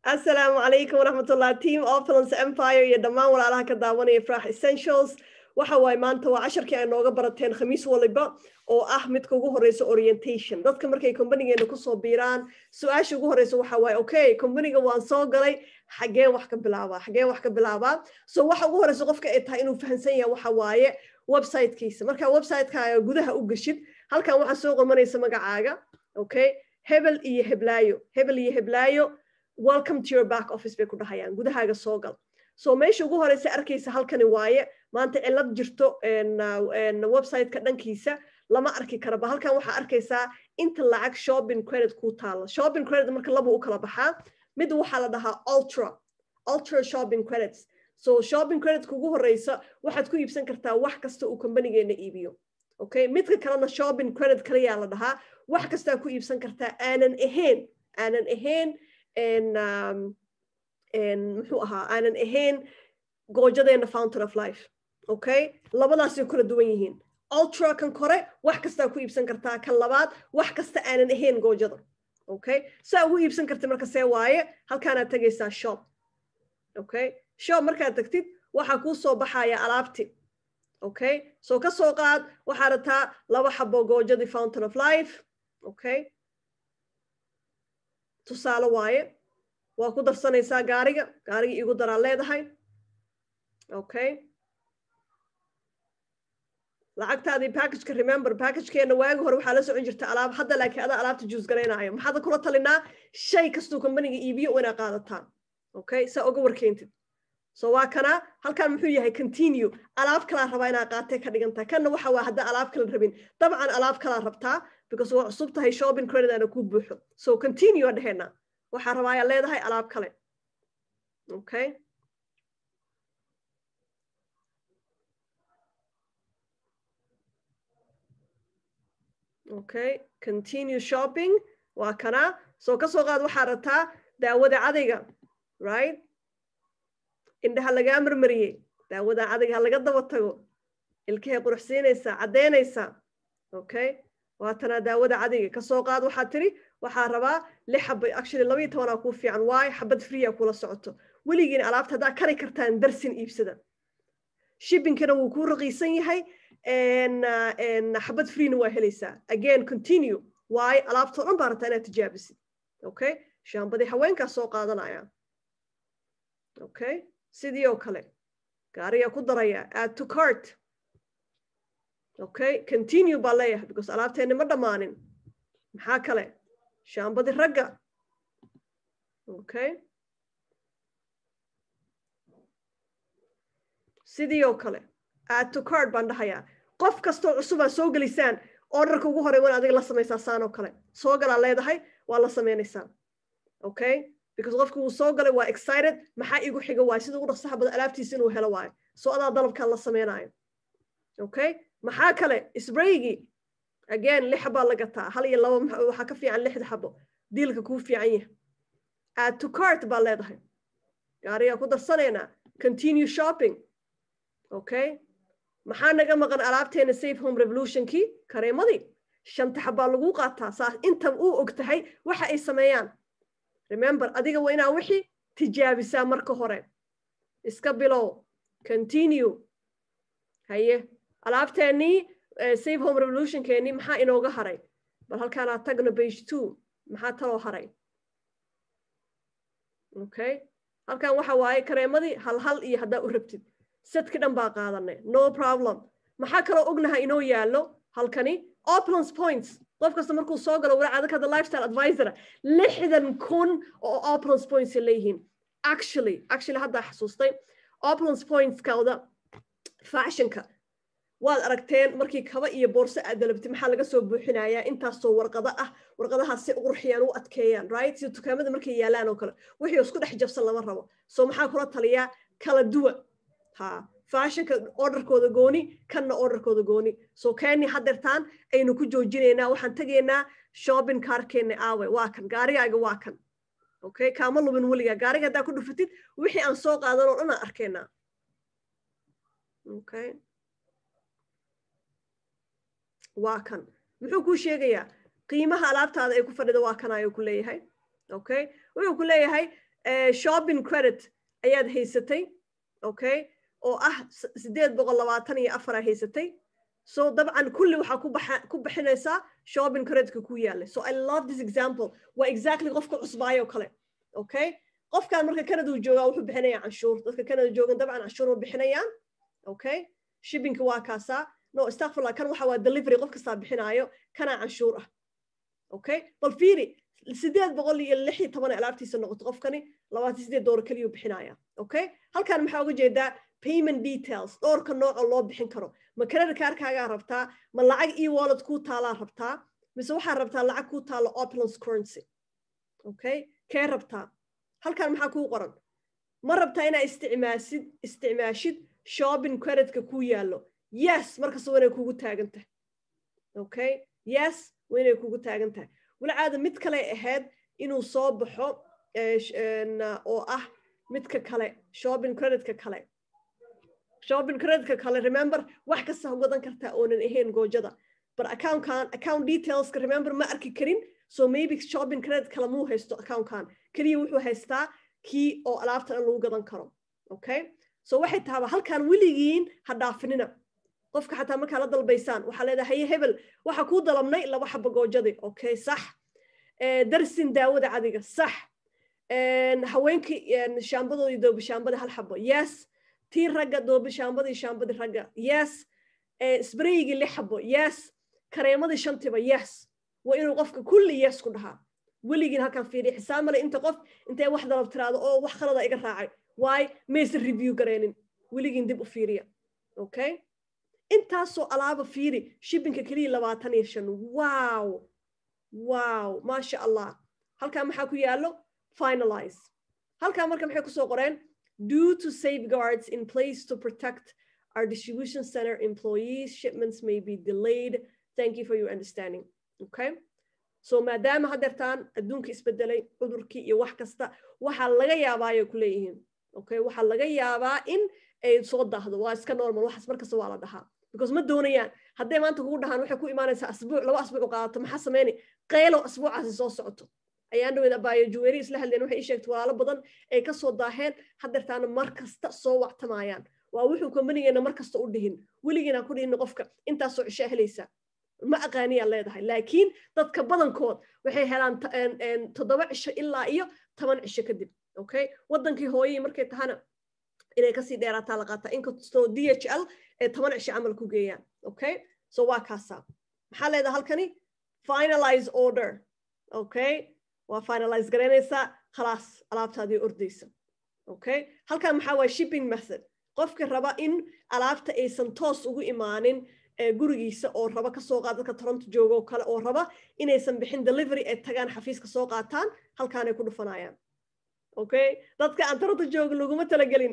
asalaamu calaykum waraxmatullah team opulence empire iyo dhammaan walaalaha ka daawanaya frax essentials waxa waaye maanta waa casharkii ay nooga barateen khamiis waliba oo ah midka ugu horeysa orientation dadka markay companigeena kusoo biiraan su-aasha ugu horeysa waxa waaye okay companiga waan soo galay xagee wax ka bilaabaa xagee wax ka bilaabaa so waxa ugu horeysa qofka ay tahay inuu fahansan yahay waxa waaye websitekiisa markaa websitekaaga gudaha u geshid halkan waxaa soo qomanaysa magacaaga okay hebel iyo heblaayo hebel iyo heblaayo welcome to your back office bay ku dhahayaan gudahaaga soo gal so meesha ugu horeysa arkaysa halkani waaye maanta cilad jirto websiteka dhankiisa lama arki karaba halkan waxaa arkaysaa inta lacag shopping credit ku taala shopping credit marka laba u kala baxaa mid waxaa la dhahaa ultra ultra shopping credits so shopping credit ugu horeysa waxaad ku iibsan kartaa wax kasta uu companigeena iibiyo okay midka kalena shopping credit kaliyaa la dhahaa wax kastaa ku iibsan kartaa aanan ahayn aanan ahayn muxuu ahaa aanan ahayn goojadeena fountain of life okay labadaasay kala duwan yihiin ultra kan kore wax kastaa ku iibsan kartaa kan labaad wax kasta aanan ahayn goojada okay saa ugu iibsan kartid marka see waaye halkaanaad tegaysaa shop okay shop markaad tagtid waxaa kuu soo baxaya alaabti okay so ka soo qaad waxaa rataa laba xabo goojadii fountain of life okay tusaale waaye waa ku darsanaysaa gaariga gaariga igu daraa leedahay okay lacagtaadii packageka remember packagekeenna waagi hore waxaa la socon jirta alaab hadda laakiin adaa alaabta juus garaynayo maxaad kula talinaa shay kastuu companiga iibiyo waa inaad qaadataan okay saa oga warkeentid so waa kana halkan muxuu yahay continue alaab kalaa rabaa inaad qaatee ka dhigantaha kanna waxa waa hadda alaab kala rabin dabcan alaab kalaa rabtaa because waa cusub tahay shopping credit aana ku buuxo so continue a dheheenaa waxaa rabaa ayaa leedahay alaab kale okay okay continue shopping waa kana soo ka soo qaad waxaa rabtaa daawada cadayga right indhaha lagaa marmariyey daawada cadayga ha laga daba tago ilkahay quruxsiinaysaa caddaynaysaa okay waatanaa daawada cadayga ka soo qaad waxaa tiri waxaa rabaa lix xaba actually labaiyo tobanaa kuu fiican waayo xabad freeya kula socoto weligiina alaabta haddaa kari kartaan darsin iibsada shippingkana wuu kuu raqiisan yahay xabad freena waa helaysaa again continue waayo alaabtoo dhan baa rabtaa inaad tijaabisid okay shaambadii haweenkaa soo qaadanaya okay sidii oo kale gaariyaa ku daraya add to cart okay continue baa leeyahay because alaabteenni ma dhammaanin maxaa kale shaambadii ragga okay sidii oo kale add to card baan dhahayaa qof kastoo cusubaa soo gelisaan orderka ugu horey wan adiga la samaysaa saan oo kale soo galaa leedahay waa la samaynaysaa okay because qofki wuu soo galay waa excited maxaa igu xiga waayo sida ugu dhaqsaha badan alaabtiisa inuu helo waayo soo adaa dalabkaan la samaynayo okay maxaa kale spraygii again lix xabaa la gataa hal iyo laba waxaa ka fiican lixda xabo diilka kuu fiican yahay add to cart baa leedahay gaarigaa ku darsanaynaa continue shopping okay maxaa naga maqan alaabteena safe home revolutionkii kareemadii shanta xabaa lagu qaataa saas inta uu og tahay waxa ay sameeyaan remember adiga waa inaa wixii tijaabisaa marka hore iska bilow continue haye alaabteenii safe home revolutionkeenii maxaa inooga haray bal halkaanaa tagno bage two maxaa taloo haray okay halkan waxa waaye kareemadii hal hal iyo haddaa u rabtid sadki dhan baa qaadanay no problem maxaa kaloo ognaha inoo yaallo halkani opulence points qof kasta markuu soo galo walac adag hadda lifestyle advisor lixdan kun oo opulence points leeyihiin actually actually haddaa xasuustay opulence pointskooda fashionka waad aragteen markii kaba iyo boorso aad dalabtay maxaa laga soo buuxinayaa intaasoo warqado ah warqadahaas si qurxiyaan u adkeeyaan right sida dukaamada markay yaalaan oo kale wixii isku dhex jabsan lama rabo so maxaa kula taliyaa kala duwa ha fashionka orderkooda gooni kanna orderkooda gooni so keeni hadeertaan aynu ku joojinaynaa waxaan tegaynaa shopping carkeena aawe waa kan gaarigaaga waa kan okay kaama lubin weligaa gaariga haddaa ku dhufatid wixii aan soo qaadan oo dhan aan arkaynaa okay waa kan muxuu kuu sheegayaa qiimaha alaabtaada ay ku fadhida waa kan ayuu ku leeyahay okay wuxuu ku leeyahay shopping credit ayaad haysatay okay oo ah sideed boqol labaatan iyo afar aa haysatay so dabcan kulli waxaa ku baxa ku bixinaysaa shopping creditka ku yaalay so i love this example waa exactly qofka cusbaayo kale okay qofkan marka canada uu joogaa wuxuu bixinayaa canshuur dadka canada joogan dabcan canshuur ma bixinayaan okay shippingka waa kaasaa no astaqfirullah kan waxa waa delivery qof kastaa bixinaayo kanaa canshuur ah okay bal fiiri sideed boqol iyo lix iyo toban alaabtiisa noqoto qofkani labaatan sideed doolar keliyuu bixinaya okay halkan maxaa uga jeedaa payment details dhowrka nooca loo bixin karo ma credit kaarkaagaa rabtaa ma lacag e wallet kuu taalaa rabtaa mise waxaa rabtaa lacag kuu taalo opulence currency okay kee rabtaa halkan maxaa kuu qoran ma rabtaa inaa isticmaasid isticmaashid shopping creditka kuu yaallo yes markasta waa inay kugu taagan tahay okay yes waa inay kugu taagan tahay weli caada mid kale ahayd inuu soo baxo oo ah midka kale shopping creditka kale shopping creditka kale remember wax kasta ugadan kartaa oonan ahayn goojada but accountkan account detailska remember ma arki karin so maybe shopping credit kale muu haysto accountkan keliya wuxuu haystaa kii oo alaabta in lagu gadan karo okay so waxay tahaba halkan weligiin ha dhaafinina qofka xataa markaa la dalbaysaan waxaa leedahay haye hebel waxa kuu dalabnay laba xaba goojadii okay sax darsin daawada cadiga sax haweenkii shaambadoodii doobishaambadii hal xabo yes tii ragga doobishaambadii shaambadii ragga yes sbrayigii lix xabo yes kareemadii shantiba yes waa inuu qofka kulli yes ku dhahaa weligiin halkan fiiriya xisaab male inta qof intay wax dalab tiraado oo wax khalada iga raacay waay maysan review gareenin weligiin dib u fiiriya okay intaasoo alaaba fiiri shippingka keliya labaatan iyo shan wow wow maasha allah halkaa maxaa ku yaallo finalize halkaa marka maxay kusoo qoreen due to safeguards in place to protect our distribution center employees shipments may be delayed thank you for your understanding okay so maadaama hadeertaan adduunka isbedelay cudurkii iyo wax kasta waxaa laga yaabaa ayay ku leeyihiin okay waxaa laga yaabaa in ay soo daahdo waa iska normal waxaas markasta waa la dhahaa because ma doonayaan hadday maanta kugu dhahaan waxay ku imaanaysaa asbuuc laba asbuuc u qaadato maxaa sameyni qaylo asbuucaasi soo socoto ayaan dhaweyd abaayo juweeri isla hadleen waxay ii sheegtay walaalo badan ay ka soo daaheen hadeertaana mar kasta soo wactamayaan waa wuxuu kombanigeena mar kasta u dhihin weligiina ku dhihin qofka intaasoo cishaa helaysaa ma aqaaniyaa leedahay laakiin dadka badankood waxay helaan toddoba cisho ilaa iyo toban cisho kadib okay waddankii hooyadii markay tahana inay kasii dheeraataa la qaataa inkastoo d h l ee toban cisho camal ku geeyaan okay so waa kaasaa maxaa leedahay halkani finalize order okay waa finalize garaynaysaa khalaas alaabtaadii ordaysa okay halkan maxaa waaya shipping method qofka raba in alaabta aysan toos ugu imaanin gurigiisa oo raba kasoo qaad dadka toronto joogo kale oo raba inaysan bixin delivery ay tagaan xafiiska soo qaataan halkaanay ku dhufanayaan okay dadka aan toronto joogo laguma talagelin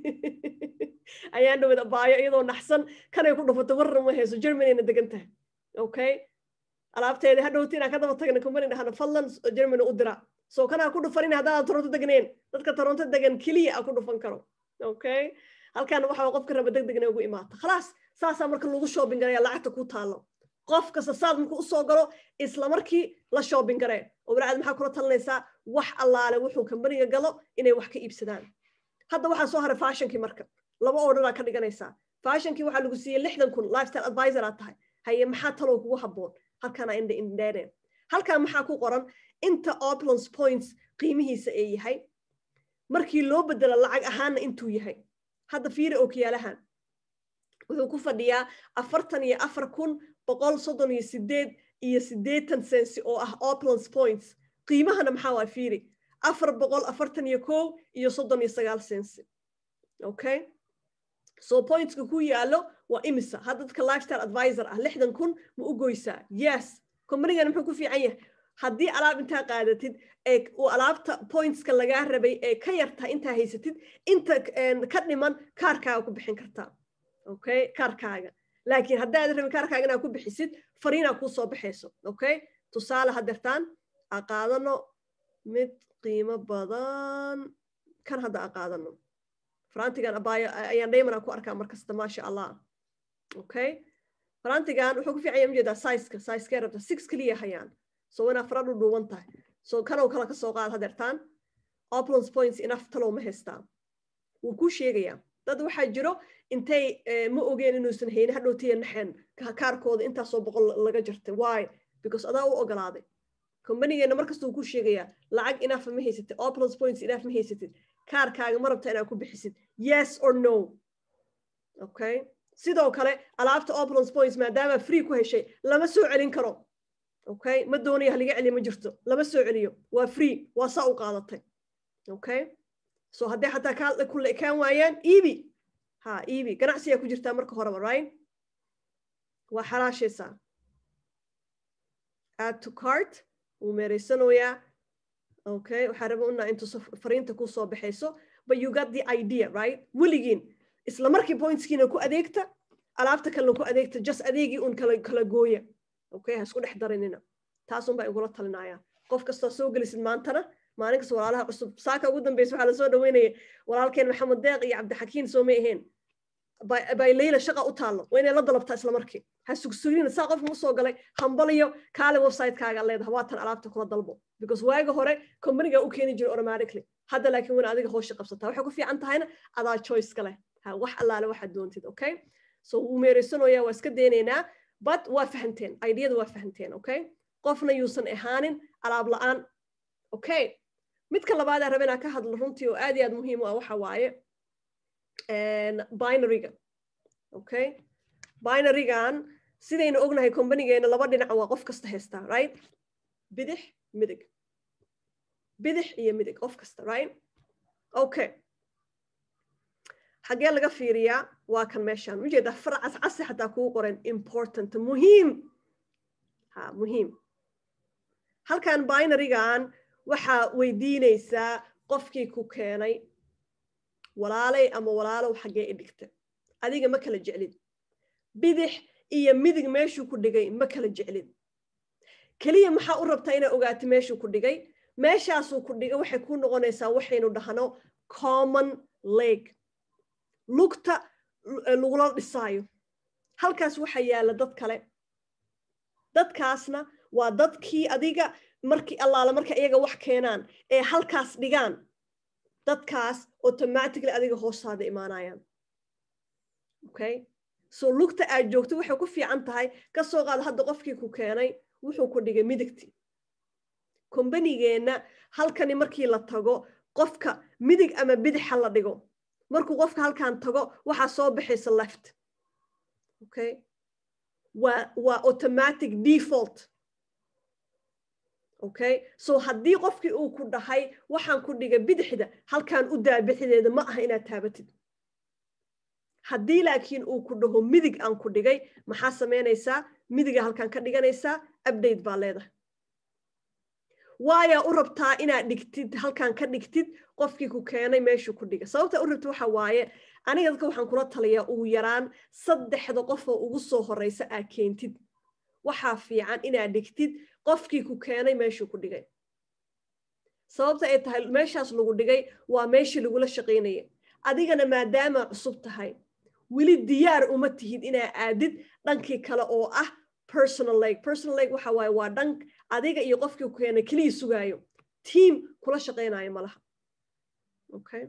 ayaan dhawad abaayo iyadoo naxsan kanay ku dhufato warran ma hayso germanyna degan tahay okay alaabteeda hadhowti inaan ka daba tagna company dhahana fadlan germany u dira so kanaa ku dhufanin haddaadan toronto degneen dadka toronto degan keliya a ku dhufan karo okay halkan waxa qofka raba deg degna ugu imaata khalaas saasaa marka lagu shopping garaya lacagta ku taalo qof kasta saad markuu usoo galo isla markii la shopping garee oo walacad maxaa kula talinaysaa wax allaale wuxuu kambaniga galo inay wax ka iibsadaan hadda waxaa soo haray fashonkii marka laba orderaa ka dhiganaysaa fashonkii waxaa lagu siiyey lixdan kun lifestyle advisor aad tahay haye maxaa taloo kugu habboon halkaana indha indheene halkan maxaa ku qoran inta opulence points qiimihiisa ee yahay markii loo bedelo lacag ahaana intuu yahay hadda fiiri ookiyaalahan wuxuu ku fadhiyaa afartan iyo afar kun boqol soddon iyo sideed iyo siddeetan sensi oo ah opulence points qiimahana maxaa waa fiiri afar boqol afartan iyo kow iyo soddon iyo sagaal sensi okay so pointska ku yaallo waa imisa hadda dadka lifestyle advisor ah lixdan kun ma u goysaa yes combanigana muxuu ku fiican yahay haddii alaab intaa qaadatid ee uu alaabta pointska lagaa rabay ee ka yartaa intaa haysatid inta ka dhiman kaarkaaga ku bixin kartaa okay kaarkaaga laakiin haddaad rabin kaarkaaga inaad ku bixisid fariinaa kuu soo baxayso okay tusaale hadeertaan aa qaadano mid qiimo badan kan hadda aa qaadano farantigan abaayo ayaan dhayman aan ku arkaa markasta maasha allah okay farantigan wuxuu ku fiican yahay ujeedaa sizeka sizekee rabta six keliya hayaan so inaa farad u dhuuban tahay so kanow kala ka soo qaad hadeertaan opulence points enough talow ma haystaa wuu kuu sheegayaa dad waxaa jiro intay ma ogeen inuusan haynin hadhowtiya naxeen kaarkooda intaasoo boqol laga jirtay why because adaa u ogolaaday combanigeenna markasta wuu ku sheegayaa lacag enough ma haysatid opulence points enough ma haysatid kaarkaaga ma rabta inaad ku bixisid yes or no okay sidoo kale alaabta opulence points maadaama free ku heshay lama soo celin karo okay ma doonaya haliga celiyo ma jirto lama soo celiyo waa free waa saa u qaadatay okay so hadday xataa kaa kula ekaan waayaan iibi ha iibi ganacsigaa ku jirtaa marka horeba right waa xalaashaysaa add to cart wuu meeraysanayaa okay waxaa raba unaa intuu fariinta ku soo baxayso but you got the idea right weligiin isla markii pointskiina ku adeegta alaabta kalena ku adeegta just adeegii un kala kala gooya okay ha isku dhex darinina taasun baa igula talinaya qof kastoo soo gelisid maantana maalin kasta walaalaha cusub saaka ugu dambeysa waxaa lasoo dhaweynaya walaalkeen maxamed deeq iyo cabdixakiin soo may ahayn bay leyla shaqa u taallo waa inay la dalabtaa isla markii ha sugsugina saa qofka usoo galay hambaliyo kaale website-kaaga leedaha waatan alaabta kula dalbo because waaga hore companiga u keeni jiro automatically hadda laakiin wana adiga hoosha qabsataa waxay ku fiican tahayna adaa choice ka leh wax allaale waxaad doontid okay so wuu meeraysanayaa waa iska daynaynaa but waa fahanteen ideada waa fahanteen okay qofna yuusan ahaanin alaab la-aan okay midka labaad aan raba inaan ka hadlo runtii oo aad iyo aad muhiim u ah waxa waaye binaryga okay binarygan sidaynu ognahay companigeena laba dhinac waa qof kasta haystaa right bidix midig bidix iyo midig qof kasta right okay xaggee laga fiiriyaa waa kan meeshaan ujeedaa farcas casi xataa kuu qoran important muhiim ha muhiim halkan binarygan waxaa weydiinaysaa qofkii ku keenay walaalay ama walaalow xaggee i dhigta adiga ma kala jeclid bidix iyo midig meeshuu ku dhigay ma kala jeclid keliya maxaa u rabtaa inaa ogaata meeshuu ku dhigay meeshaasuu ku dhigay waxay ku noqonaysaa waxaynu dhahno common lake lugta lagula dhisaayo halkaas waxaa yaalla dad kale dadkaasna waa dadkii adiga markii allaala marka iyaga wax keenaan ee halkaas dhigaan dadkaas automatically adiga hoostaada imaanayaan okay so lugta aad joogto waxay ku fiican tahay ka soo qaada hadda qofkii ku keenay wuxuu ku dhigay midigti kombanigeenna halkani markii la tago qofka midig ama bidixa la dhigo markuu qofka halkan tago waxaa soo baxaysa left okay waa waa automatic default okay so haddii qofkii uu ku dhahay waxaan ku dhigay bidixda halkan u daa bixideeda ma aha inaad taabatid haddii laakiin uu ku dhaho midig aan ku dhigay maxaa samaynaysaa midiga halkan ka dhiganaysaa update baa leedahay waayaa u rabtaa inaad dhigtid halkan ka dhigtid qofkii ku keenay meeshuu ku dhigay sababta u rabta waxa waaye aniga dadka waxaan kula taliyaa ugu yaraan saddexda qofoo ugu soo horeysa aa keentid waxaa fiican inaad dhigtid qofkii ku keenay meeshuu ku dhigay sababta ay tahay meeshaas lagu dhigay waa meeshii lagula shaqaynaya adigana maadaama cusub tahay weli diyaar uma tihid inaa aadid dhankii kale oo ah personal lake personal lake waxa waaye waa dhank adiga iyo qofkii ku keenay keliya sugaayo team kula shaqaynayo malaha okay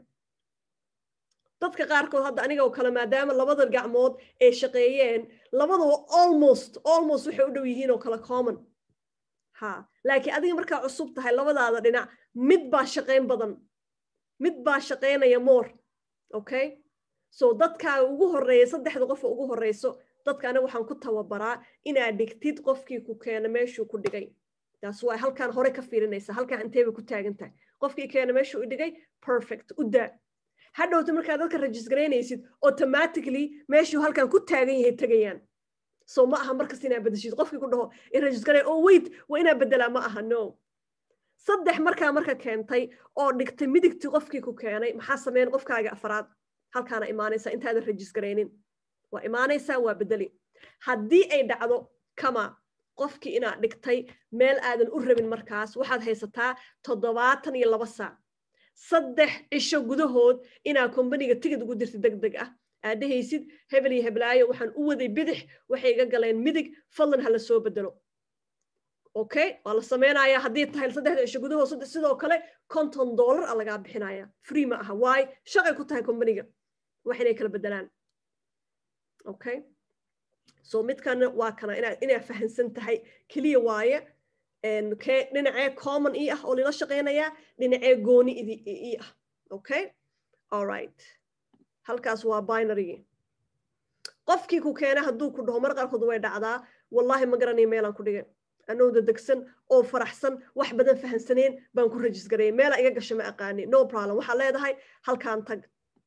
dadka qaarkood hadda aniga oo kale maadaama labada gacmood ay shaqeeyeen labadaba almost almost waxay u dhow yihiin oo kale common ha laakiin adiga markaa cusub tahay labadaada dhinac mid baa shaqayn badan mid baa shaqaynaya more okay so dadkaaga ugu horeeya saddexda qofa ugu horeyso dadka aniga waxaan ku tababaraa inaad dhigtid qofkii ku keena meeshuu ku dhigay taas waa halkaan hore ka fiirinaysa halkaan inteeba ku taagan tahay qofkii keena meeshuu i dhigay perfect u daa hadhowta markaad dadka registraynaysid automatically meeshuu halkan ku taagan yahay tegayaan so ma aha markas inaad bedeshid qofkii ku dhaho registrate oh wait waa inaad bedelaa ma aha no saddex markaa marka keentay oo dhigtay midigtii qofkii ku keenay maxaa sameyn qofkaaga afraad halkaana imaanaysaa intaadan registraynin waa imaanaysaa waa bedeli haddii ay dhacdo kama qofkii inaad dhigtay meel aadan u rabin markaas waxaad haysataa toddobaatan iyo laba saac saddex cisho gudahood inaad kombaniga tigid ugu dirtid deg deg ah aad dhehaysid hebel iyo heblaayo waxaan u waday bidix waxay iga galeen midig fadlan hala soo bedelo okay waa la samaynayaa haddii tahay saddexda isho gudahood sidoo kale konton dollar a lagaa bixinaya free ma aha waayo shaqay ku tahay companiga wax inay kala bedelaan okay so midkana waa kana ina inaa fahansan tahay keliya waaye kee dhinacee common ii ah oo lila shaqaynayaa dhinacee gooni idi ii ah okay all right halkaas waa binarygii qofkii ku keena hadduu ku dhaho mar qaarkood way dhacdaa wallahi ma garanayo meelaan ku dhigay anoo dadegsan oo faraxsan wax badan fahansaneen baan ku rajis garayay meela iga gasho ma aqaani no problem waxaa leedahay halkaan tag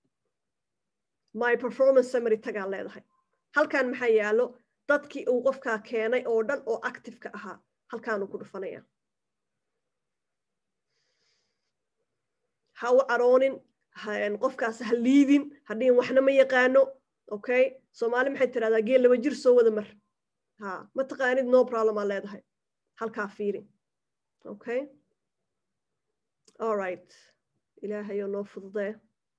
my performance summary tagaa leedahay halkaan maxaa yaalo dadkii uu qofkaa keenay oo dhan oo activeka ahaa halkaanuu ku dhufanaya ha u caroonin qofkaas ha liidin hadhiin waxna ma yaqaano okay soomaali maxay tirahdaa geel laba jir soo wada mar ha ma taqaanid no problem aa leedahay halkaa fiiri okay all right ilaahayo noo fududee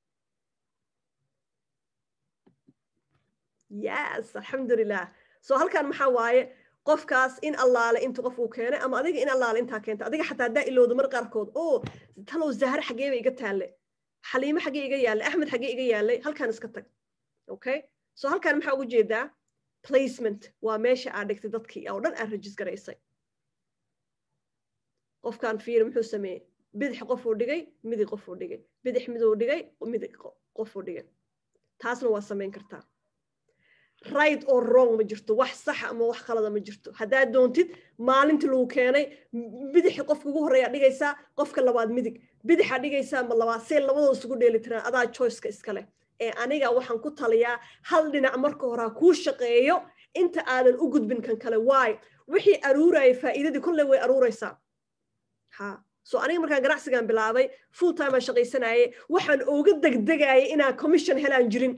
yes alxamdulilah so halkan maxaa waaye qofkaas in allaale intu qof uu keenay ama adiga in allaale intaa keenta adiga xataa haddaa ilowda mar qaarkood oo talow zahre xaggee ba iga taalle xaliimo xaggee iga yaallay axmed xaggee iga yaallay halkaan iska tag okay so halkaan maxaa ugu jeedaa placement waa meesha aad dhigtay dadkii oo dhan aad rajis garaysay qofkaan fiiri muxuu sameeyey bidix qofuu dhigay midig qofuu dhigay bidix miduu dhigay midig qofuu dhigay taasna waa samayn kartaa right or wrong ma jirto wax saxa ama wax khalada ma jirto haddaad doontid maalintii lagu keenay bidixi qofka ugu horreeyaa dhigaysaa qofka labaad midig bidixaa dhigaysaa ma labaad see labadoo isugu dheeli tiraan adaa choiceka iskale ee aniga waxaan ku taliyaa hal dhinac marka horaa kuu shaqeeyo inta aadan u gudbin kan kale waayo wixii aruuraya faa'iidadii kolley way aruuraysaa ha so aniga markaan ganacsigan bilaabay full time aan shaqaysanayay waxaan ooga degdegayay inaan commission helaan jirin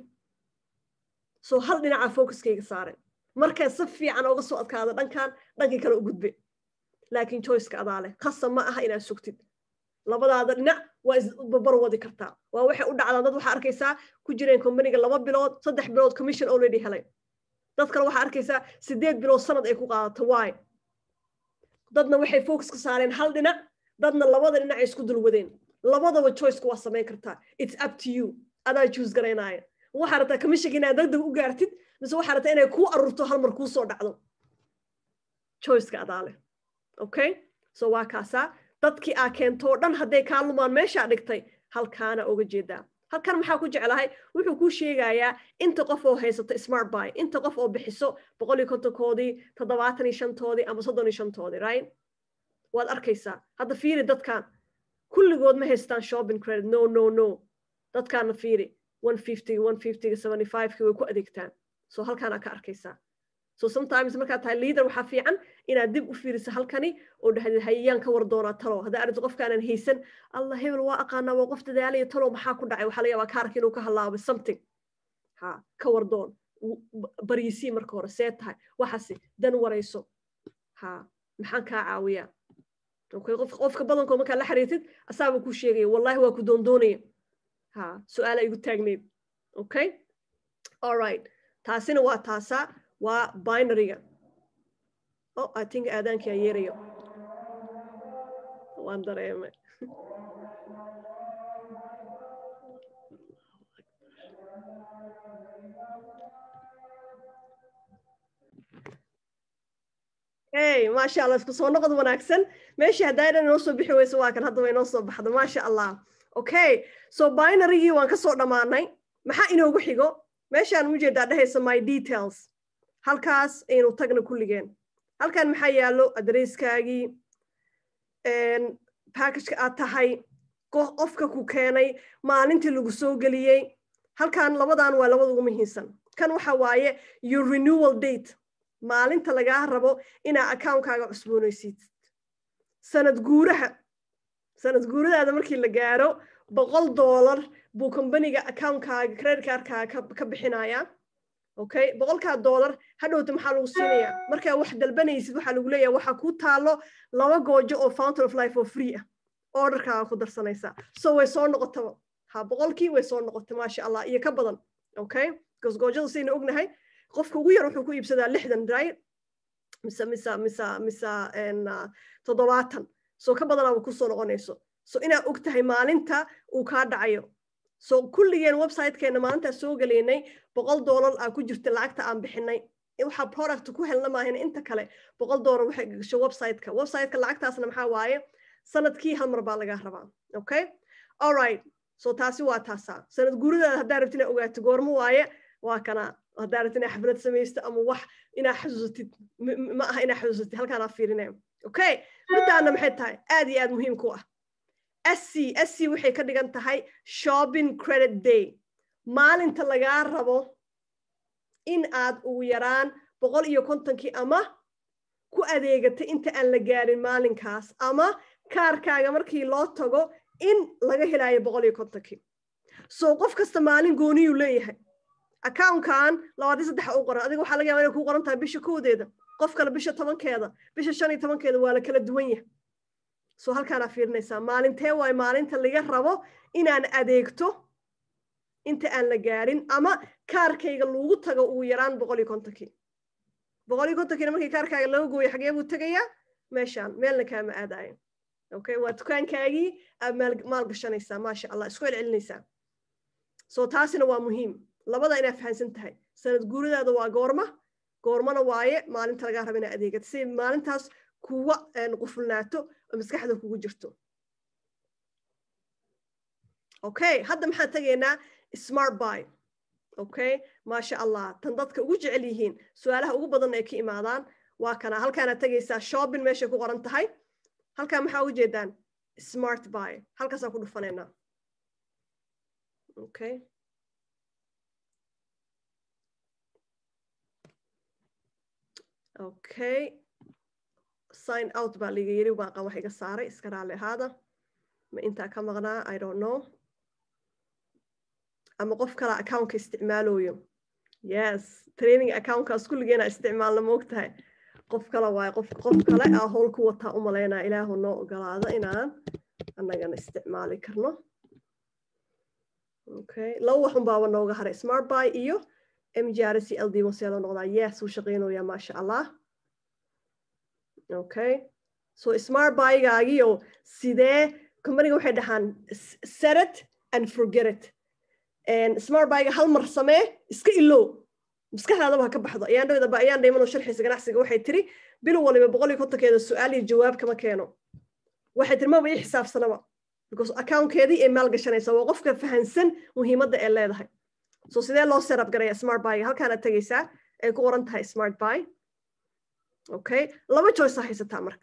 so hal dhinacaa focuskayga saaren markaan si fiican oga soo adkaado dhankan dhankii kale u gudbe laakiin choiceka adaa leh khasab ma aha inaad sugtid labadaada dhinac waa isbabar wadi kartaa waa waxay u dhacdaan dad waxaa arkaysaa ku jireen companiga laba bilood saddex bilood commission already helay dad kale waxaa arkaysaa sideed bilood sanad ay ku qaadato waay dadna waxay focuska saareen hal dhinac dadna labada dhinac ay isku dulwadeen labadaba choiceka waa samayn kartaa it's up to you adaa choose garaynaya waxaa rabtaa commissionka inaad degdeg u gaartid mise waxaa rabtaa inay kuu arurto hal mar kuu soo dhacdo choiceka adaa leh okay so waa kaasaa dadkii aa keentoo dhan hadday kaa lumaan meeshaa dhigtay halkaana oga jeedaa halkan maxaa ku jeclahay wuxuu kuu sheegayaa inta qof oo haysato smart by inta qof oo bixiso boqol iyo kontonkoodii toddobaatan iyo shantoodii ama soddon iyo shantoodii right waad arkaysaa hadda fiiri dadkan kulligood ma haystaan shopping credit no no no dadkaana fiiri one fifty one fifty seventy fiveki way ku adeegtaan so halkaanaa ka arkaysaa so sometimes markaad tahay leader waxaa fiican inaad dib u fiiriso halkani oo dhahdid hayayaan ka war doonaa talow haddaa arrinta qofkaanan haysan allah hebel waa aqaanaa waa qof dadaalaya talow maxaa ku dhacay waxaa laga yaabaa kaarka inuu ka halaabay something ha ka war doon baryisii marka hore see tahay waxaase dan warayso ha maxaan kaa caawiyaa okay qof qofka badankoo markaa la xiriirtid asaaba kuu sheegaya wallahi waa ku doondoonaya ha su-aala igu taagneyd okay all right taasina waa taasaa waa binaryga oh i think aadaankia yeerayo waan dareemay hey maasha allah isku soo noqod wanaagsan meeshii haddaadan inoo soo bixi weyso waa kan hadda way inoo soo baxdo maasha allah okay so binarygii waan ka soo dhammaanay maxaa inoogu xigo meeshaan ujeedaa dhehaysa my details halkaas aynu tagna kulligeen halkan maxaa yaallo adresskaagii packageka aad tahay qofka ku keenay maalintii lagu soo geliyey halkan labadan waa labada ugu muhiimsan kan waxa waaye your renewal date maalinta lagaa rabo inaa accountkaaga cusboonaysid sanad guuraha sanad guuradaada markii la gaaro boqol dollar buu combaniga accountkaaga credit cardkaaga ka bixinayaa okay boqolkaa dollar hadhowta maxaa lagu siinayaa markaa wax dalbanaysid waxaa lagu leeyahay waxaa ku taalo laba goojo oo fountain of life oo free ah orderkaaga ku darsanaysaa so way soo noqotaba ha boqolkii way soo noqotay maasha allah iyo ka badan okay because goojada sayna ognahay qofka ugu yar wuxuu ku iibsadaa lixdan right mise mise mise mise toddobaatan so ka badanaaba kusoo noqonayso so inaad og tahay maalinta uu kaa dhacayo so kulligeen websitekeena maalintaa soo gelaynay boqol doolar aa ku jirta lacagta aan bixinay waxaa product ku helna maahan inta kale boqol doolar waxay gasho websiteka websiteka lacagtaasna maxaa waaye sanadkii hal mar baa lagaa rabaa okay allright so taasi waa taasaa sanad guuridaada haddaa rabti inaa ogaato goormo waaye waa kana haddaa rabti inaa xaflad samaysto ama wax inaa xasuusatid ma aha inaa xasuusatid halkaanaa fiirinaya okay midaana maxay tahay aad iyo aad muhiim ku ah sc sc waxay ka dhigan tahay shopping credit day maalinta lagaa rabo in aad ugu yaraan boqol iyo kontonkii ama ku adeegatay inta aan la gaarin maalinkaas ama kaarkaaga markii loo tago in laga helaayo boqol iyo kontonkii so qof kasta maalin gooniyuu leeyahay accountkan labaatan saddexa u qoran adiga waxaa laga yaba inay kuu qoran tahay bisha koodeeda qof kale bisha tobankeeda bisha shan iyo tobankeeda waa la kala duwan yahay so halkaanaa fiirinaysaa maalintee waay maalinta laga rabo inaan adeegto inta aan la gaarin ama kaarkayga lagu tago ugu yaraan boqol iyo kontonkii boqol iyo kontonkiina markii kaarkaaga laga gooyo xagee buu tegayaa meeshaan meelna kaama aadayo okay waa dukaankaagii aad maal gashanaysaa maasha allah isku celcelinaysaa so taasina waa muhiim labada inaad fahansan tahay sanad guuradaada waa goorma goormana waaye maalinta lagaa raba inaa adeegata si maalintaas kuwa qufulnaato oo maskaxda kugu jirto okay hadda maxaan tegaynaa smart by okay maasha allah tan dadka ugu jecel yihiin su-aalaha ugu badan ay ka imaadaan waa kana halkaana tegaysaa shopping meeshay ku qoran tahay halkaa maxaa uga jeedaan smart by halkaasaan ku dhufanaynaa okay okay sign out baa liga yiri waaqan wax iga saaray iska raali ahaada ma intaa ka maqnaa i don't know ama qof kala accountka isticmaaloyo yes training accountkaas kulligeena isticmaalna moogtahay qof kale waaye qof qof kale aa howl ku wataa u malaynaa ilaahu noo ogolaada inaan annagana isticmaali karno okay laba wax un baaba nooga haray smart by iyo mjrs ld waseelo noqdaa yes wuu shaqeynayaa maasha allah okay so smart bygaagiyo sidee companiga waxay dhahaan set it and forget it smart byga hal mar samee iska ilow maskaxdaadaba ha ka baxdo ayaan dhawdaba ayaan dhaymanoo sharxiisa ganacsiga waxay tiri bil waliba boqol iyo kontonkeeda su-aal iyo jawaab kama keeno waxay tiri maba ii xisaabsanaba because accountkeedii ay maal gashanaysa waa qofka fahansan muhiimadda ee leedahay so sidee loo serab garaya smart byga halkaana tegaysaa ay ku qoran tahay smart by okay laba choice haysataa marka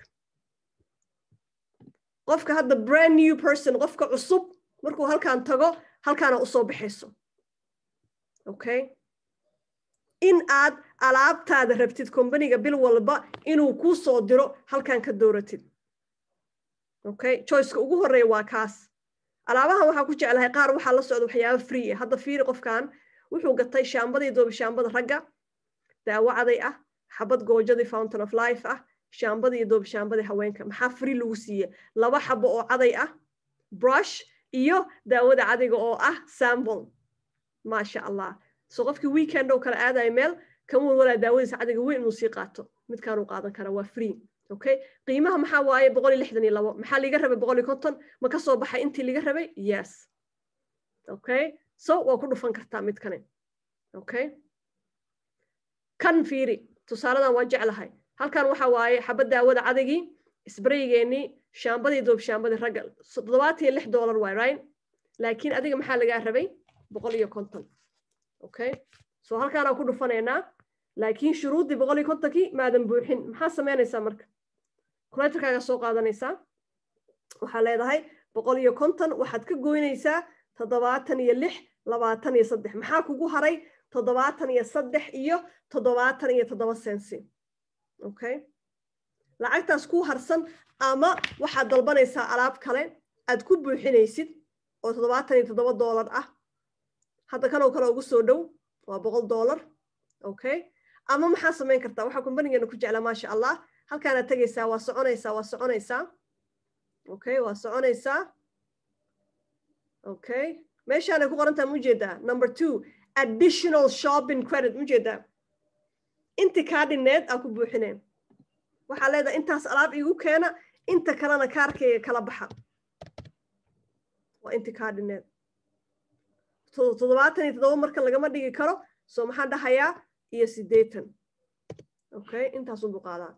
qofka hadda brand new person qofka cusub markuu halkaan tago halkaana usoo baxayso okay in aad alaabtaada rabtid combaniga bil walba inuu kuu soo diro halkaan ka dooratid okay choiceka ugu horeeya waa kaas alaabahan waxaa ku jeclahay qaar waxaa la socda waxyaaba free ah hadda fiiri qofkan wuxuu gatay shaambadii doobi shaambada ragga daawo caday ah xabad goojadii fountain of life ah shaambadii doobi shaambadii haweenka maxaa free lagu siiye laba xabo oo caday ah brush iyo daawada cadayga oo ah sample maasha allah so qofkii weekend oo kale aadayo meel kama walwalaa daawadiisa cadayga weyn inuu sii qaato midkaanuu qaadan karaa waa free okay qiimaha maxaa waaye boqol iyo lixdan iyo labo maxaa liga rabay boqol iyo konton ma ka soo baxay intii liga rabay yes okay so waa ku dhufan kartaa midkani okay kan fiiri tusaaladan waa jeclahay halkan waxa waaye xabad daawada cadaygii isbraygeenii shaambadii doob shaambadii ragga toddobaatan iyo lix dollar waay right laakiin adiga maxaa lagaa rabay boqol iyo konton okay so halkaanaan ku dhufanaynaa laakiin shuruuddii boqol iyo kontonkii maadan buuxin maxaa samaynaysaa marka culatorkaaga soo qaadanaysaa waxaa leedahay boqol iyo konton waxaad ka goynaysaa toddobaatan iyo lix labaatan iyo saddex maxaa kugu haray toddobaatan iyo saddex iyo toddobaatan iyo toddoba sensi okay lacagtaas ku harsan ama waxaad dalbanaysaa alaab kale aad ku buuxinaysid oo toddobaatan iyo toddoba dollar ah hadda kanoo kale ugu soo dhow waa boqol dollar okay ama maxaa samayn kartaa waxaa kumbanigeena ku jeclaa maasha allah halkaanaad tegaysaa waa soconaysaa waa soconaysaa okay waa soconaysaa okay meeshaanay ku qorantaha mujeedaa number two additional shopping credit mujeedaa inti kaa dhineed aa ku buuxineen waxaa leedahay intaas alaab igu keena inta kalena kaarkayga kala baxa waa inti kaa dhineed toddobaatan iyo toddoba marka lagama dhigi karo soo maxaan dhahayaa iyo siddeetan okay intaasun buu qaadaa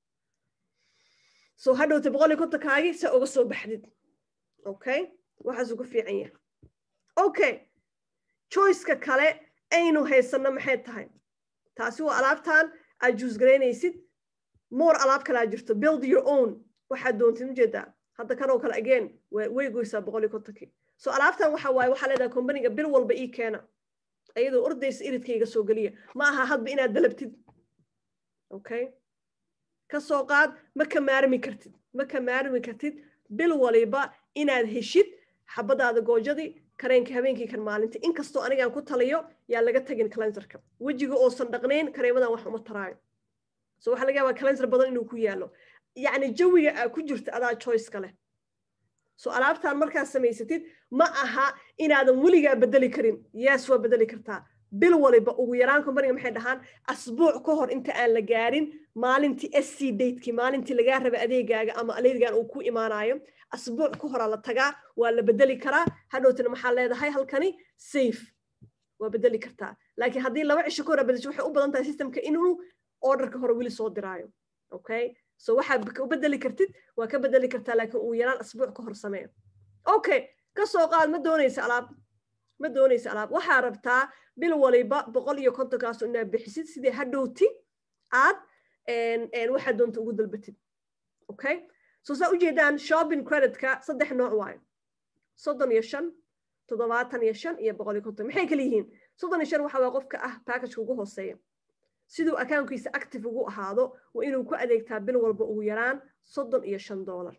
soo hadhowta boqol iyo kontonkaagii se uga soo baxdid okay waxaasuu ku fiican yahay okay choiceka kale aynu haysanno maxay tahay taasi waa alaabtan aad juusgaraynaysid more alaab kalaa jirto build your own waxaad doontid ujeedaa hadda kanoo kale again way goysaa boqol iyo kontonkii so alaabtan waxa waaye waxaa leedahay combaniga bil walba ii keena iyadoo ordaysa iridkayga soo geliya ma aha hadba inaad dalabtid okay ka soo qaad ma ka maarmi kartid ma ka maarmi kartid bil waliba inaad heshid xabadaada goojadii kareenka habeenkii kan maalintii inkastoo anigaan ku taliyo yaa laga tagin clenserka wejiga oosan dhaqnayn kareemadan wax uma taraayo so waxaa laga yaabaa clenser badan inuu ku yaalo yacni jawiga aa ku jirta adaa choiceka leh so alaabtaan markaad samaysatid ma aha inaadan weligaa bedeli karin yes waa bedeli kartaa bil waliba ugu yaraan combaniga maxay dhahaan asbuuc ka hor inta aan la gaarin maalintii s c datekii maalintii lagaa raba adeegaaga ama adeegaan uu ku imaanayo asbuuc ka horaa la tagaa waa la bedeli karaa hadhowtana maxaa leedahay halkani safe waa bedeli kartaa laakiin haddii laba cisho ka hor bedesho waxay u badan tahay systemka inuu orderka hore weli soo diraayo okay so waxaa u bedeli kartid waa ka bedeli kartaa laakiin ugu yaraan asbuuc ka hor sameeya okay ka soo qaad ma doonaysa alaab ma doonaysa alaab waxaa rabtaa bil waliba boqol iyo kontonkaasu inaad bixisid sidii hadhowti aad waxaad doonta ugu dalbatid okay so saa ujeedaan shopping creditka saddex nooc waayo soddon iyo shan toddobaatan iyo shan iyo boqol iyo konton maxay kala yihiin soddon iyo shan waxa waa qofka ah packageka ugu hooseeya siduu akaunkiisa active ugu ahaado waa inuu ku adeegtaa bil walba ugu yaraan soddon iyo shan dollar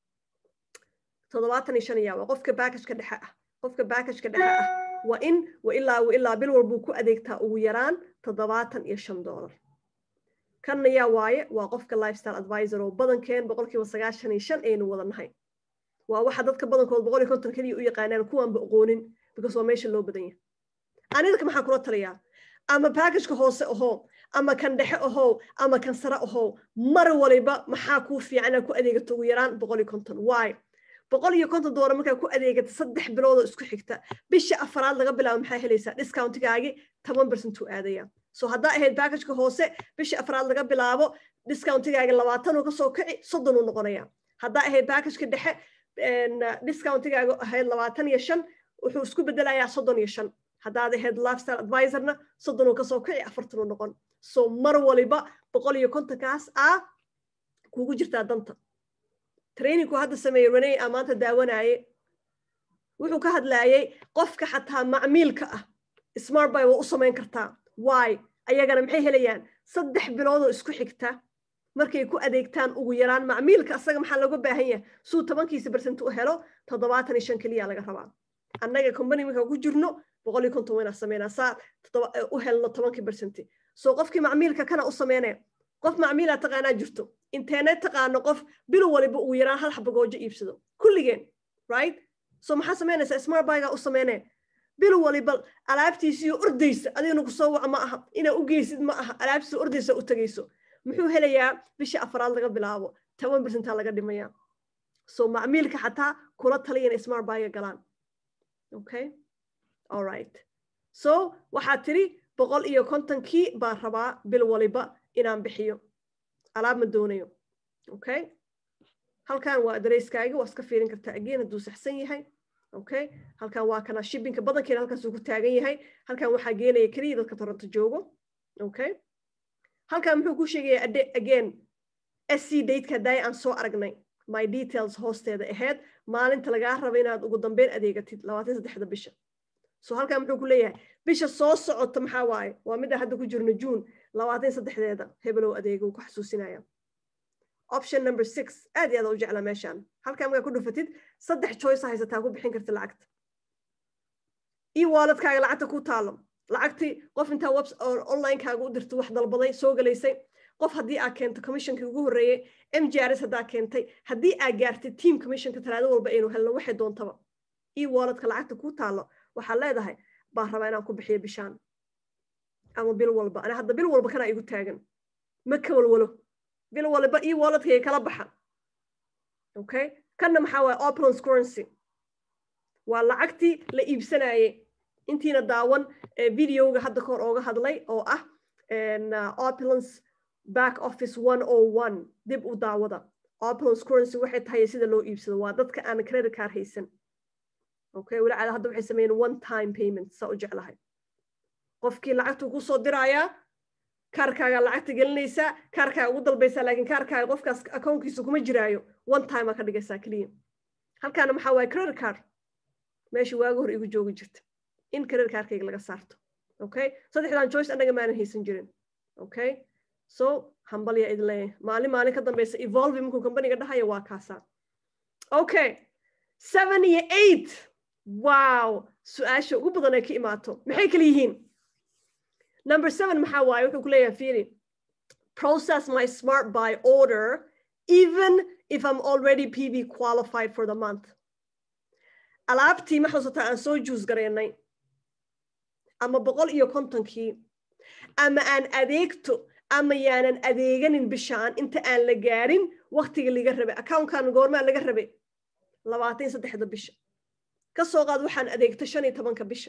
toddobaatan iyo shan ayaa waa qofka packageka dhexe ah qofka packageka dhexe ah waa in wa ilaa wa ilaa bil walbuu ku adeegtaa ugu yaraan toddobaatan iyo shan dollar kanna yaa waaye waa qofka lifestyle advisor oo badankeen boqolkiiba sagaashan iyo shan aynu wada nahay waa waxa dadka badankood boqol iyo konton keliya u yaqaanaan kuwaanba aqoonin because waa meesha loo badan yahay anidaka maxaa kula taliyaa ama packageka hoose ahoo ama kan dhexe ahoo ama kan sare ahoo mar waliba maxaa kuu fiican inaad ku adeegato ugu yaraan boqol iyo konton why boqol iyo konton doolar markaa ku adeegata saddex biloodoo isku xigta bisha afaraad laga bilaabo maxaa helaysaa discountigaagi toban percent uu aadaya so haddaa ahayd packageka hoose bisha afraad laga bilaabo discountigaaga labaatan uu kasoo kici soddon uu noqonaya haddaa ahayd packageka dhexe discountigaaga ahayd labaatan iyo shan wuxuu isku bedelayaa soddon iyo shan haddaad ahayd lifestyle advisorna soddon uu kasoo kici afartan uu noqon so mar waliba boqol iyo kontonkaas ah kugu jirtaa danta trainingku hadda sameeyey reney aa maanta daawanaaye wuxuu ka hadlaayey qofka xataa macmiilka ah smart by waa u samayn kartaa why ayagana maxay helayaan saddex biloodoo isku xigta markay ku adeegtaan ugu yaraan macmiilka asaga maxaa looga baahan yahay suu tobankiisa bersent u helo toddobaatan iyo shan keliya laga rabaa annaga combany markaa ku jirno boqol iyo konton waynaa sameynaa saa u helno tobankii bersenti so qofkii macmiilka kana u sameynaya qof macmiilaa taqaanaa jirto internet taqaano qof bil waliba ugu yaraan hal xaba goojo iibsado kulligeen right so maxaa samaynaysaa smart bygaa u sameynaya bil waliba alaabtiisiyo ordaysa adigna kusoo wac ma aha inaa u geysid ma aha alaabtiisa ordaysa u tagayso muxuu helayaa bisha afaraad laga bilaabo toban bercentaa laga dhimaya so macmiilka xataa kula taliya inay smart byga galaan okay all right so waxaad tiri boqol iyo kontonkii baan rabaa bil waliba inaan bixiyo alaab ma doonayo okay halkan waa adareyskaaga waa iska fiirin kartaa again hadduu saxsan yahay okay halkan waa kana shippingka badankeena halkaasuu ku taagan yahay halkan waxaa geenaya keliya dadka toronto joogo okay halkan muxuu ku sheegaya again sc dateka haddaay aan soo aragnay my details hoosteeda ahayd maalinta lagaa raba inaad ugu dambeyn adeegatid labaatan saddexda bisha so halkan muxuu ku leeyahay bisha soo socota maxaa waaye waa midda hadda ku jirno june labaatan saddexdeeda hebelow adeega uu ku xasuusinaya option number six aad iyo aad u jeclaa meeshaan halkaa markaa ku dhufatid saddex choice haysataa ku bixin karta lacagta io walletkaaga lacagta ku taalo lacagtii qof intaa webs onlinekaaga u dirta wax dalbaday soo galaysay qof haddii aa keento commissionkii ugu horreeyey m g rs haddaa keentay haddii aa gaartay team commissionka talaado walba aynu helno waxay doontaba io walletka lacagta ku taalo waxaa leedahay baan rabaa inaan ku bixiyo bishaan ama bil walba ana hadda bil walba kanaa igu taagan ma ka walwalo bil waliba io walletkayga kala baxa okay kanna maxaa waaye opulence currency waa lacagtii la iibsanayay intiina daawan videoga hadda kahor ooga hadlay oo ah opulence back office one o one dib u daawada opulence currency waxay tahay sida loo iibsado waa dadka aan credit card haysan okay weli caada hadda waxay sameeyeen one time payment saa u jeclahay qofkii lacagtu ku soo dirayaa kaarkaaga lacagta gelinaysaa kaarkaaga ugu dalbaysaa laakiin kaarkaaga qofkaas akoonkiisa kuma jiraayo one time aa ka dhigaysaa keliya halkaana maxaa waaye credit card meesha waagi hor igu joogi jirta in credit cardkayga laga saarto okay saddexdan choice annaga maanan haysan jirin okay so hambalya idin leeyahay maalin maalin ka dambeysa evolve markuu companiga dhahaya waa kaasaa okay seven iyo eight wow su-aasha ugu badan ay ka imaato maxay kala yihiin number seven maxaa waaye wuxuu ku leeyahay fiiri process my smart buy order even if I'm already PV qualified for the month alaabtii ma xusataa aan soo juus garaynay ama boqol iyo kontonkii ama aan adeegto ama yaanan adeeganin bishaan inta aan la gaarin waktiga laga rabay accountkan goormaa laga rabay labaatan saddexda bisha ka soo qaad waxaan adeegta shan iyo tobanka bisha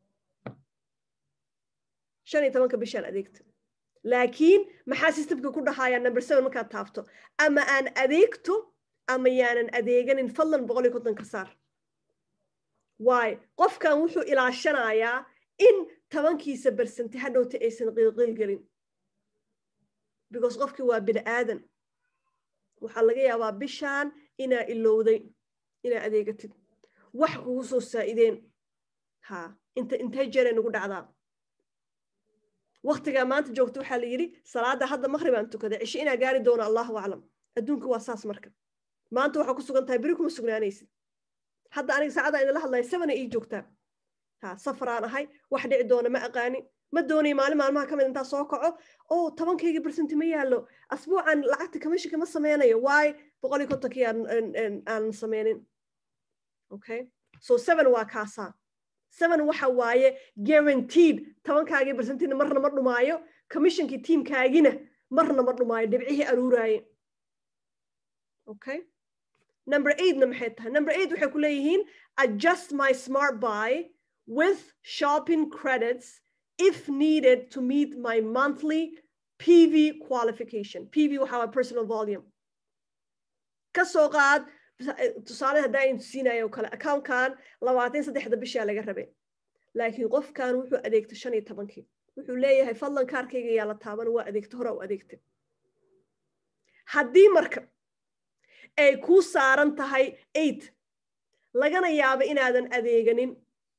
shan iyo tobanka bishaan adeegta laakiin maxaa systemka ku dhahayaa number seven markaad taabto ama aan adeegto ama yaanan adeeganin fadlan boqol iyo konton ka saar waay qofkan wuxuu ilaashanayaa in tobankiisa bersenti hadhowta aysan qiilqiil gelin because qofkii waa bini aadan waxaa laga yaabaa bishaan inaa ilowday inaa adeegatid wax kugu soo saa'ideen ha inta intay jeeray nagu dhacdaa waktigaa maanta joogta waxaa la yidhi salaada hadda maqribaan tukaday cishe inaa gaari doono allahu aclam adduunka waa saas marka maanta waxaa ku sugan tahay beri kuma sugnaanaysid hadda aniga saacadaan idinla hadlaya sevena ii joogtaa ha safaraan ahay wax dhici doona ma aqaani ma doonay maalin maalmaha ka mid intaa soo kaco oo tobankayga bersenti ma yaallo asbuucan lacagta commissionka ma sameynayo waay boqol iyo kontonkii aan sameynin okay so seven waa kaasaa seven waxa waaye guaranteed tobankaagii bersentiina marna ma dhumaayo commissionkii tiimkaagina marna ma dhumaayo dhibcihii aruuraaye okay number eightna maxay tahay number eight waxay ku leeyihiin adjust my smart buy with shopping credits if needed to meet my monthly PV qualification. PV waxa waa personal volume. Ka soo qaad tusaale haddaa in siinayo kale accountkan labaatan saddexda bishaa laga rabay laakiin qofkan wuxuu adeegta shan iyo tobankii wuxuu leeyahay fadlan kaarkayga yaa la taaban waa adeegta hore u adeegtay haddii marka ay kuu saaran tahay eight lagana yaabo inaadan adeeganin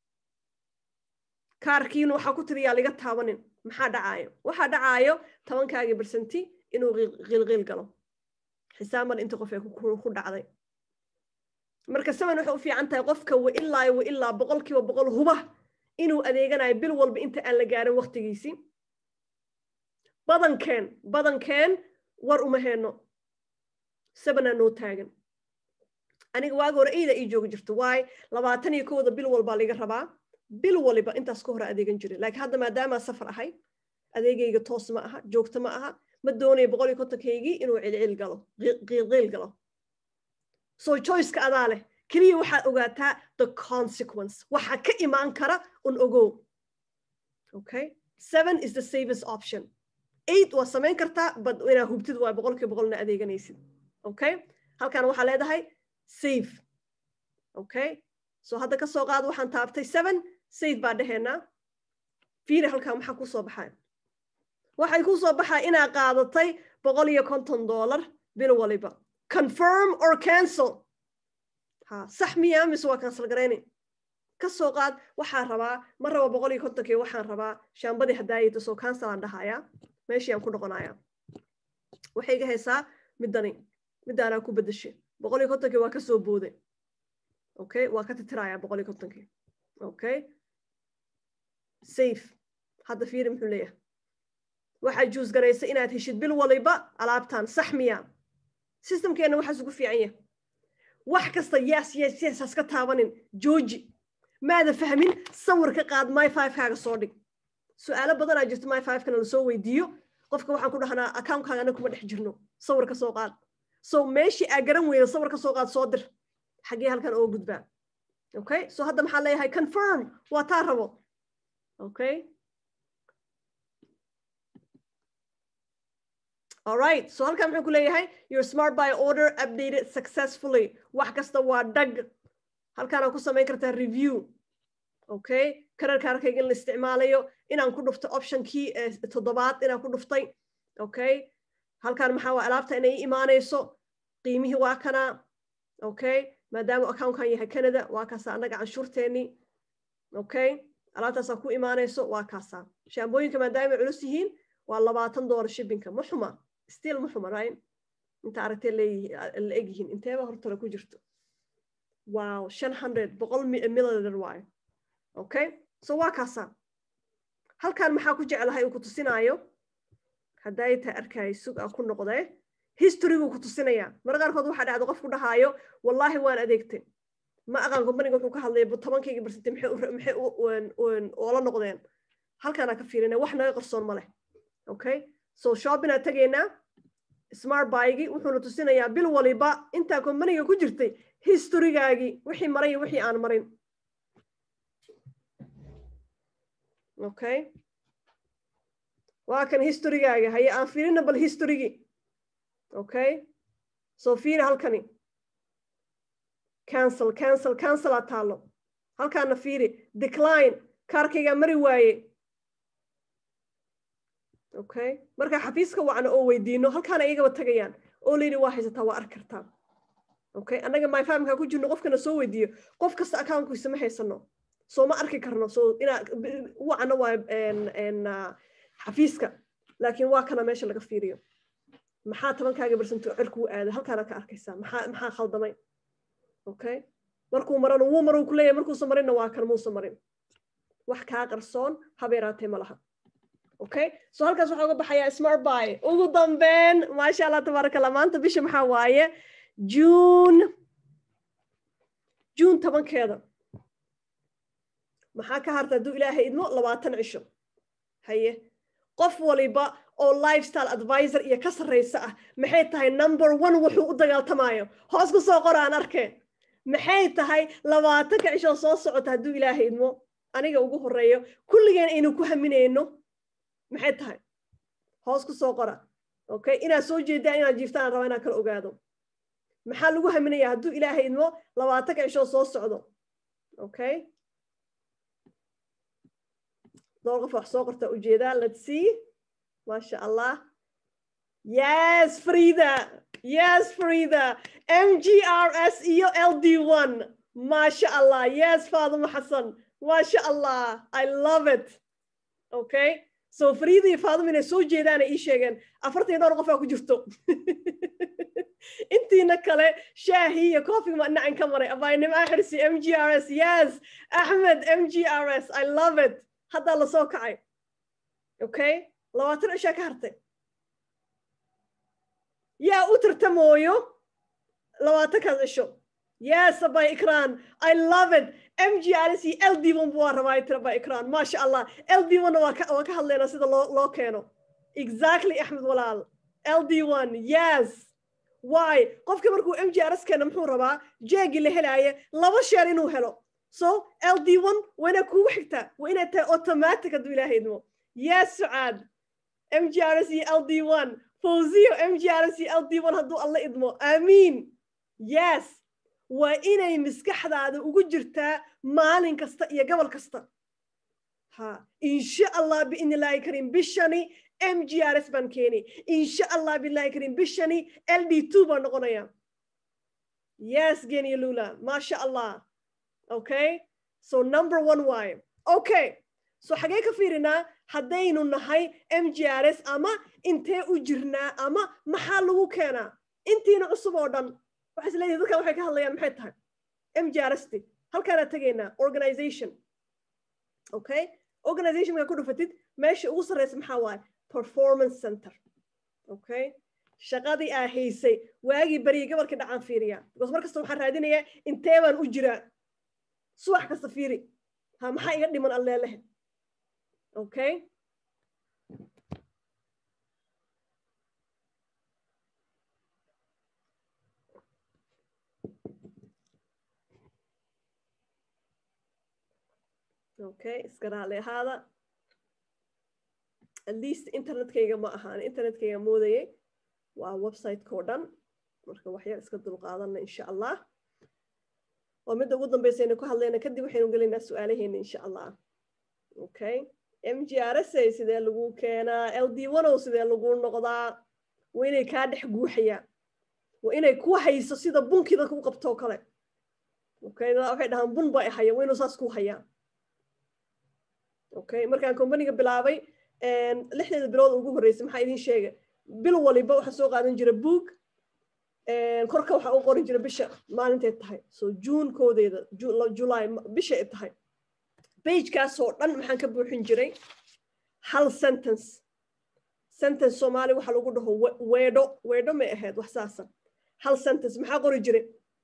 kaarkiina waxaa ku tiriyaa laga taabanin maxaa dhacaayo waxaa dhacaayo tobankaagii bersenti inuu qiilqiil galo xisaabmal inta qof ee ku dhacday marka seven waxay u fiican tahay qofka wa ilaa wa ilaa boqol kiiba boqol huba inuu adeeganayo bil walba inta aan la gaarin waktigiisii badankeen badankeen war uma heeno sevenaa noo taagan aniga waaga hore iida ii joogi jirto waay labaatan iyo kowda bil walbaa laga rabaa bil waliba intaas ka hore adeegan jiray laakiin hadda maadaamaa safar ahay adeegayga toos ma aha joogto ma aha ma doonayo boqol iyo kontonkaygii inuu cilcil galo qiilqiil galo so choiceka adaa leh keliya waxaad ogaataa the consequence waxa ka imaan kara un ogow okay seven is the safest option eight waa samayn kartaa bad inaa hubtid waa boqolkiiba boqolna adeeganaysid okay halkan waxaa leedahay safe okay so hadda ka soo qaad waxaan taabtay seven safe baa dheheenaa fiiri halkan maxaa ku soo baxaya waxay ku soo baxaa inaa qaadatay boqol iyo konton dollar bil waliba confirm or cancel ha sax miyaa mise waa cancel garayni ka soo qaad waxaa rabaa ma raba boqol iyo kontonkii waxaan rabaa shaambadii haddaayayto soo cancel aan dhahayaa meeshii aan ku noqonayaa waxay iga haysaa middani middaanaa ku beddeshay boqol iyo kontonkii waa ka soo booday okay waa ka titirayaa boqol iyo kontonkii okay safe hadda fiiri muxuu leeyahay waxaad juus garaysa inaad heshid bil waliba alaabtan sax miya systemkeena waxaas ugu fiican yahay wax kasta yes yes yes haska taabanin jooji maada fahmin sawir ka qaad my five kaaga soo dhig su-aalo badanaa jirta my five kana lasoo weydiiyo qofka waxaan ku dhahnaa account-kaaga anaga kuma dhex jirno sawir ka soo qaad so meeshii aa garan weyda sawir ka soo qaad soo dir xaggee halkan oo gudbaa okay so hadda maxaa leeyahay confirm waa taa rabo okay alright so halkan muxuu ku leeyahay your smart buy order updated successfully wax kasta waa dhag halkaanaa ku samayn kartaa review okay kararka arkayga in la isticmaalayo inaan ku dhufto optionkii toddobaad inaan ku dhuftay okay halkan maxaa waa alaabta inay imaanayso qiimihii waa kana okay maadaama accountkan yahay canada waa kaasa annaga canshuurteennii okay alaabtaasaa ku imaanayso waa kaasa shaambooyinka maadaama ay culus yihiin waa labaatan doolar shippingka ma xuma still ma xuma right inta aragtee la eg yihiin inteeba hortale ku jirto wow shan hundred boqol milliliter waayo okay so waa kaasa halkan maxaa ku jeclahay uu ku tusinaayo hadday tahay arkaayo sug a ku noqdee history buu ku tusinayaa mara qaarkood waxaa dhacda qofku dhahaayo wallaahi waan adeegtay ma aqaan companiga wuxuu ka hadlaya tobankayga barsante maxay oola noqdeen halkaanaa ka fiirina wax naga qarsoon ma leh okay so shoppinaa tegaynaa smart buygi wuxuuna tusinayaa bil waliba intaa companiga ku jirtay historygaagii wixii maray iyo wixii aan marin okay waa kan historygaaga haye aan fiirina bal historygii okay so fiiri halkani cancel cancel cancelaa taalo halkaana fiiri decline kaarkaygaa mari waaye okay marka xafiiska wacna oo weydiino halkaana iyagaba tagayaan oo layidhi waa haysataa waa arki kartaa okay annaga myfamkaa ku jirno qofkana soo weydiiyo qof kasta accountkiisa ma haysano soo ma arki karno so inaa wacna waa xafiiska laakiin waa kana meesha laga fiiriyo maxaa tobankaaga barsanto cirkuu aada halkaana ka arkaysaa maxaa maxaa khaldamay okay markuu marano wuu maro ku leeyahay markuusan marinna waa kan muusan marin wax kaa qarsoon habeeraatee ma laha okay so halkaas waxaa uga baxayaa smart buy ugu dambeyn maasha allah tabaaraka allah maanta bisha maxaa waaye june june tobankeeda maxaa ka harta hadduu ilaahay idmo labaatan cisho haye qof waliba oo lifestyle advisor iyo ka sarraysa ah maxay tahay number one wuxuu u dagaaltamayo hoos ku soo qora aan arkee maxay tahay labaatanka cisho soo socota hadduu ilaahay idmo aniga ugu horreeyo kulligeen aynu ku haminayno maxay tahay hoos ku soo qora okay inaad soo jeedaa inaad jiiftaan raba inaad kala ogaado maxaa lagu haminayaa hadduu ilaahay idmo labaatanka cisho soo socdo okay dhowr qof wax soo qorta ujeedaa let's see maasha allah yes frida yes frida mgrs iyo ld one maasha allah yes faaduma xasan maasha allah i love it okay so frida iyo faaduma inay soo jeedaana ii sheegeen afartan iyo dhowr qofaa ku jirto intiina kale shaahi iyo coffee ma dhinacan ka maray abaynimo axirsi mgrs yes axmed mgrs i love it haddaa lasoo kacay okay labaatan cishaa ka hartay yaa u tartamooyo labaatankaas cisho yes abay ikran i love it mgrs iyo ld one bu waa rabaa tira bay ikran maasha allah ld one waa waa ka hadlaynaa sida loo loo keeno exactly axmed walaal ld one yes why qofka markuu mgrs keena muxuu rabaa jeegii la helaaye laba sheer inuu helo so ld one waa inaa kugu xigtaa waa inay tahay automatic hadduu ilaaha idmo yes sucaad mgrs iyo ld one fawziyo mgrs iyo ld one hadduu alla idmo aamiin yes waa inay maskaxdaada ugu jirtaa maalin kasta iyo gobol kasta ha insha allah biidni illaahi karim bishani mgrs baan keeni insha allah billahi karim bishani ld two baan noqonaya yes geniya lula maasha allah okay so number one waayo okay so xagee ka fiirinaa haddaynu nahay mgrs ama intee u jirnaa ama maxaa lagu keenaa intiina cusub oo dhan waxay isleeyihin dadkan waxay ka hadlayaan maxay tahay mgrsti halkaanaa tegaynaa organization okay organization markaa ku dhufatid meesha ugu sarreysa maxaa waaye performance center okay shaqadii aa haysay waagii berigii gobolkii dhacaan fiiriyaa because mar kasta waxaan raadinayaa intee baan u jiraa subax kasta fiiri ha maxaa iga dhiman alleelehe okay okay iska raali ahaada at least internetkayga ma ahaan internetkayga moodayay waa websiteko dhan marka waxyar iska dulqaadana insha allah waa midda ugu dambeysaynu ku hadlayna kadib waxaynu gelaynaa su-aalaheena insha allah okay m g r s a sidee lagu keenaa l d one o sidee lagu noqdaa waa inay kaa dhex guuxayaan waa inay ku hayso sida bunkida ku qabtoo kale okay waxay dhahaan bun bay haya waa inuu saas ku hayaa okay markaan companiga bilaabay lixdeeda bilood ugu horreysay maxaa idin sheega bil waliba waxaan soo qaadan jira boog korka waxaa u qoran jira bisha maalintay tahay so june koodeeda july bisha ay tahay bagekaasoo dhan maxaan ka buuxin jiray hal sentence sentence soomaali waxa lagu dhaho weedho weedho may ahayd wax saasa hal sentence maxaa qori jiray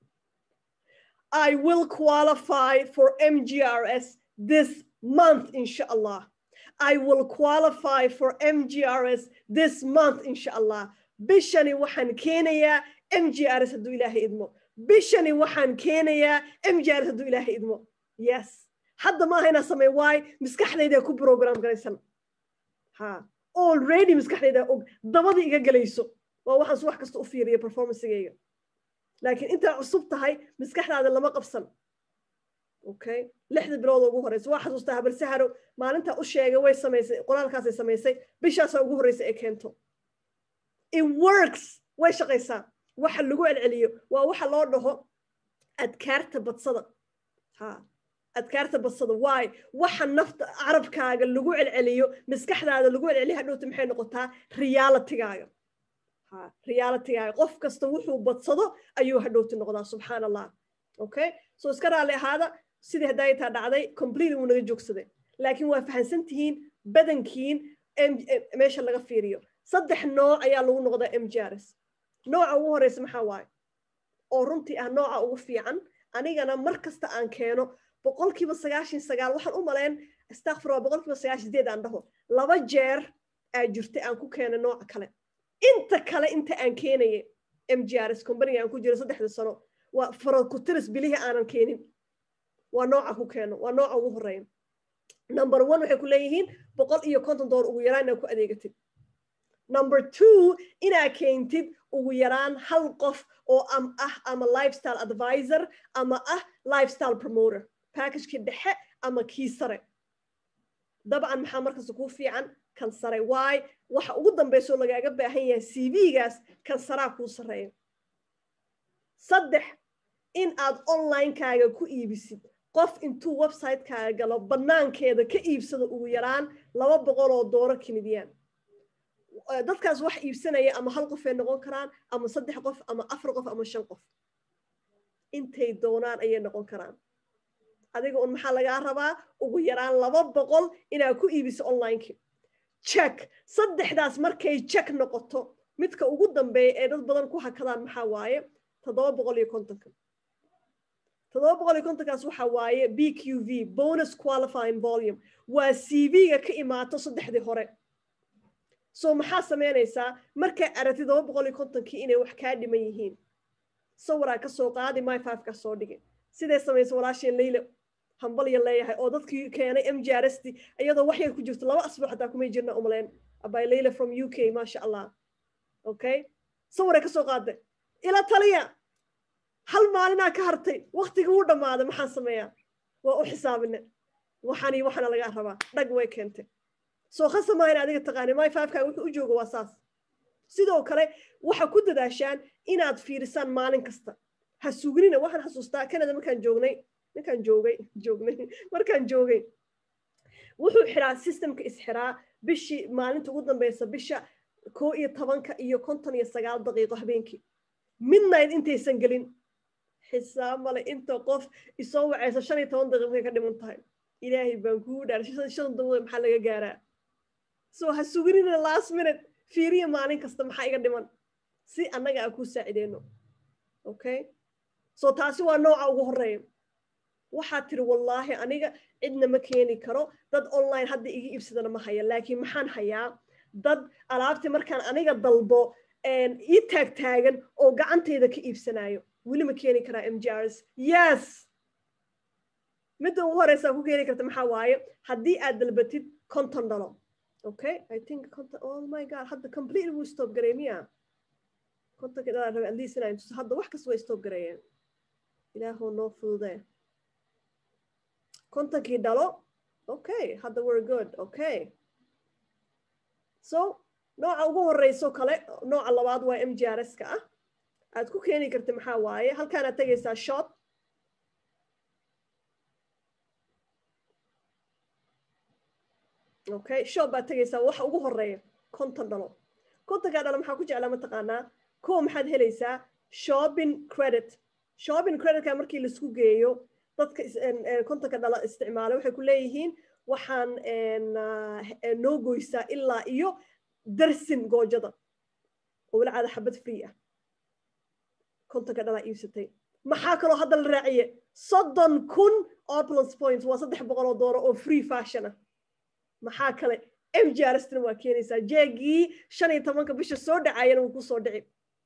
I will qualify for MGRS this month, inshallah. I will qualify for MGRS this month, inshallah. Bishani waxaan keenayaa MGRS hadduu ilaahay idmo. Bishani waxaan keenayaa MGRS hadduu ilaahay idmo. Yes. Hadda maaha inaa samey waay maskaxdayda ku program garaysan. Ha. Already maskaxdayda og dabada iga galayso. Waa waxaan wax kasta u fiiriya performancegayga. laakiin intaa cusub tahay maskaxdaada lama qabsan okay lixda bilood ugu horeysa waa xasuustaa habal saharo maalintaa u sheegay way samaysay qoraalkaasay samaysay bishaasaa ugu horeysa ee keento it works way shaqaysaa waxa lagu celceliyo waa waxa loo dhaho adkaarta badsada ha adkaarta badsada waay waxa nafta carabkaaga lagu celceliyo maskaxdaada lagu celceliyo hadhowta maxay noqotaa realitigaaga realitigaaga qof kasta wuxuu badsado ayuu hadhowti noqdaa subxaan allah okay so iska raali ahaada sidii hadaayataa dhacday completely wuu naga joogsaday laakiin waa fahansan tihiin badankiin meesha laga fiiriyo saddex nooc ayaa lagu noqdaa m g r s nooca ugu horeysa maxaa waaye oo runtii ah nooca ugu fiican anigana mar kasta aan keeno boqolkiiba sagaashan sagaal waxaan u malayn astakfirullah boqolkiiba sagaashan sideed aan dhaho laba jeer aa jirtay aan ku keeno nooca kale inta kale inta aan keenaye m g r s combaniga aan ku jiro saddexda sano waa farokutiris bilihii aanan keenin waa nooca ku keeno waa nooca ugu horeeya number one waxay ku leeyihiin boqol iyo konton doollar ugu yaraan inaad ku adeegatid number two inaad keentid ugu yaraan hal qof oo am ah ama lifestyle advisor ama ah lifestyle promoter packagekii dhexe ama kii sare dabcan maxaa markasta kuu fiican kan sare waay waxa ugu dambeysoo lagaaga baahan yahay c v-gaas kan saraa kuu sareeya saddex in aad online-kaaga ku iibisid qof intuu website-kaaga galo banaankeeda ka iibsado ugu yaraan laba boqol oo dooro kimidiyaan dadkaas wax iibsanaya ama hal qofay noqon karaan ama saddex qof ama afar qof ama shan qof intay doonaan ayay noqon karaan adiga un maxaa lagaa rabaa ugu yaraan laba boqol inaad ku iibiso online-ki check saddexdaas markay check noqoto midka ugu dambeeya ee dad badan ku hakadaan maxaa waaye toddoba boqol iyo kontonka toddoba boqol iyo kontonkaas waxaa waaye b q v bonus qualifying volume waa c v-ga ka imaato saddexdii hore so maxaa samaynaysaa markaa aragtid todoba boqol iyo kontonkii inay wax kaa dhiman yihiin sawaraa ka soo qaadi my five ka soo dhigay siday samaysa walaasheen leyla hambalya leeyahay oo dadkii keenay m g r s t iyadoo wax yar ku jirto laba asbuuc hataa kumay jirna umaleyn abay leyla from u k maasha allah okay sawaray ka soo qaaday ila taliya hal maalinaa ka hartay waktigii wuu dhammaaday maxaan sameeyaa waa u xisaabine waxani waxana lagaa rabaa dhag way keentay soo khasa maaha in adiga taqaani my fivekaaga wuxuu u jooga waa saas sidoo kale waxa ku dadaashaan inaad fiirisaan maalin kasta ha sugnina waxaan xasuustaa canada markaan joognay markaan joogay joognay markaan joogay wuxuu xiraa systemka isxiraa bishii maalinta ugu dambeysa bisha koo iyo tobanka iyo konton iyo sagaal daqiiqo habeenkii midnight intaysan gelin xisaab male inta qof isoo wacaysa shan iyo toban daqiiq markay ka dhiman tahay ilaahay baan kugu dhaaray shan daqiiq maxaa laga gaaraa so ha suginina last minute fiiriya maalin kasta maxaa iga dhiman si annaga aan kuu saacideyno okay so taasi waa nooca ugu horeeya waxaad tiri wallaahi aniga cidna ma keeni karo dad online hadda iga iibsadana ma haya laakiin maxaan hayaa dad alaabtii markaan aniga dalbo ii taag taagan oo gacantayda ka iibsanayo weli ma keeni karaa m g rs yes midda ugu horeysa ku keeni karta maxaa waaye haddii aad dalbatid konton dhalo okay i think konton oh my god hadda completely wuu stop gareey miya kontonkii dhalaa rabe at least inaan tuso hadda wax kasta way stop gareeyeen ilaahoo noo fududee kontonkii dhalo okay hadda we're good okay so nooca ugu horeyso kale nooca labaad waa m g r s ka ah aad ku keeni karta maxaa waaye halkaanaad tegaysaa shot okay shop baad tegaysaa waxa ugu horeeya konton dhalo kontonkaa dhalo maxaa ku jeclaa mataqaanaa kuwa maxaad helaysaa shopping credit shopping creditka markii laisku geeyo dadka kontonka dhalo isticmaala waxay ku leeyihiin waxaan noo goysaa ilaa iyo darsin goojada oo weli caada xabad free ah kontonka dhalaa iibsatay maxaa kaloo hadda la raaciye soddon kun opulence points waa saddex boqol oo dooro oo free fashion ah maxaa kale m g r stina waa keenaysaa jeegii shan iyo tobanka bisha soo dhacayana wuu kusoo dhici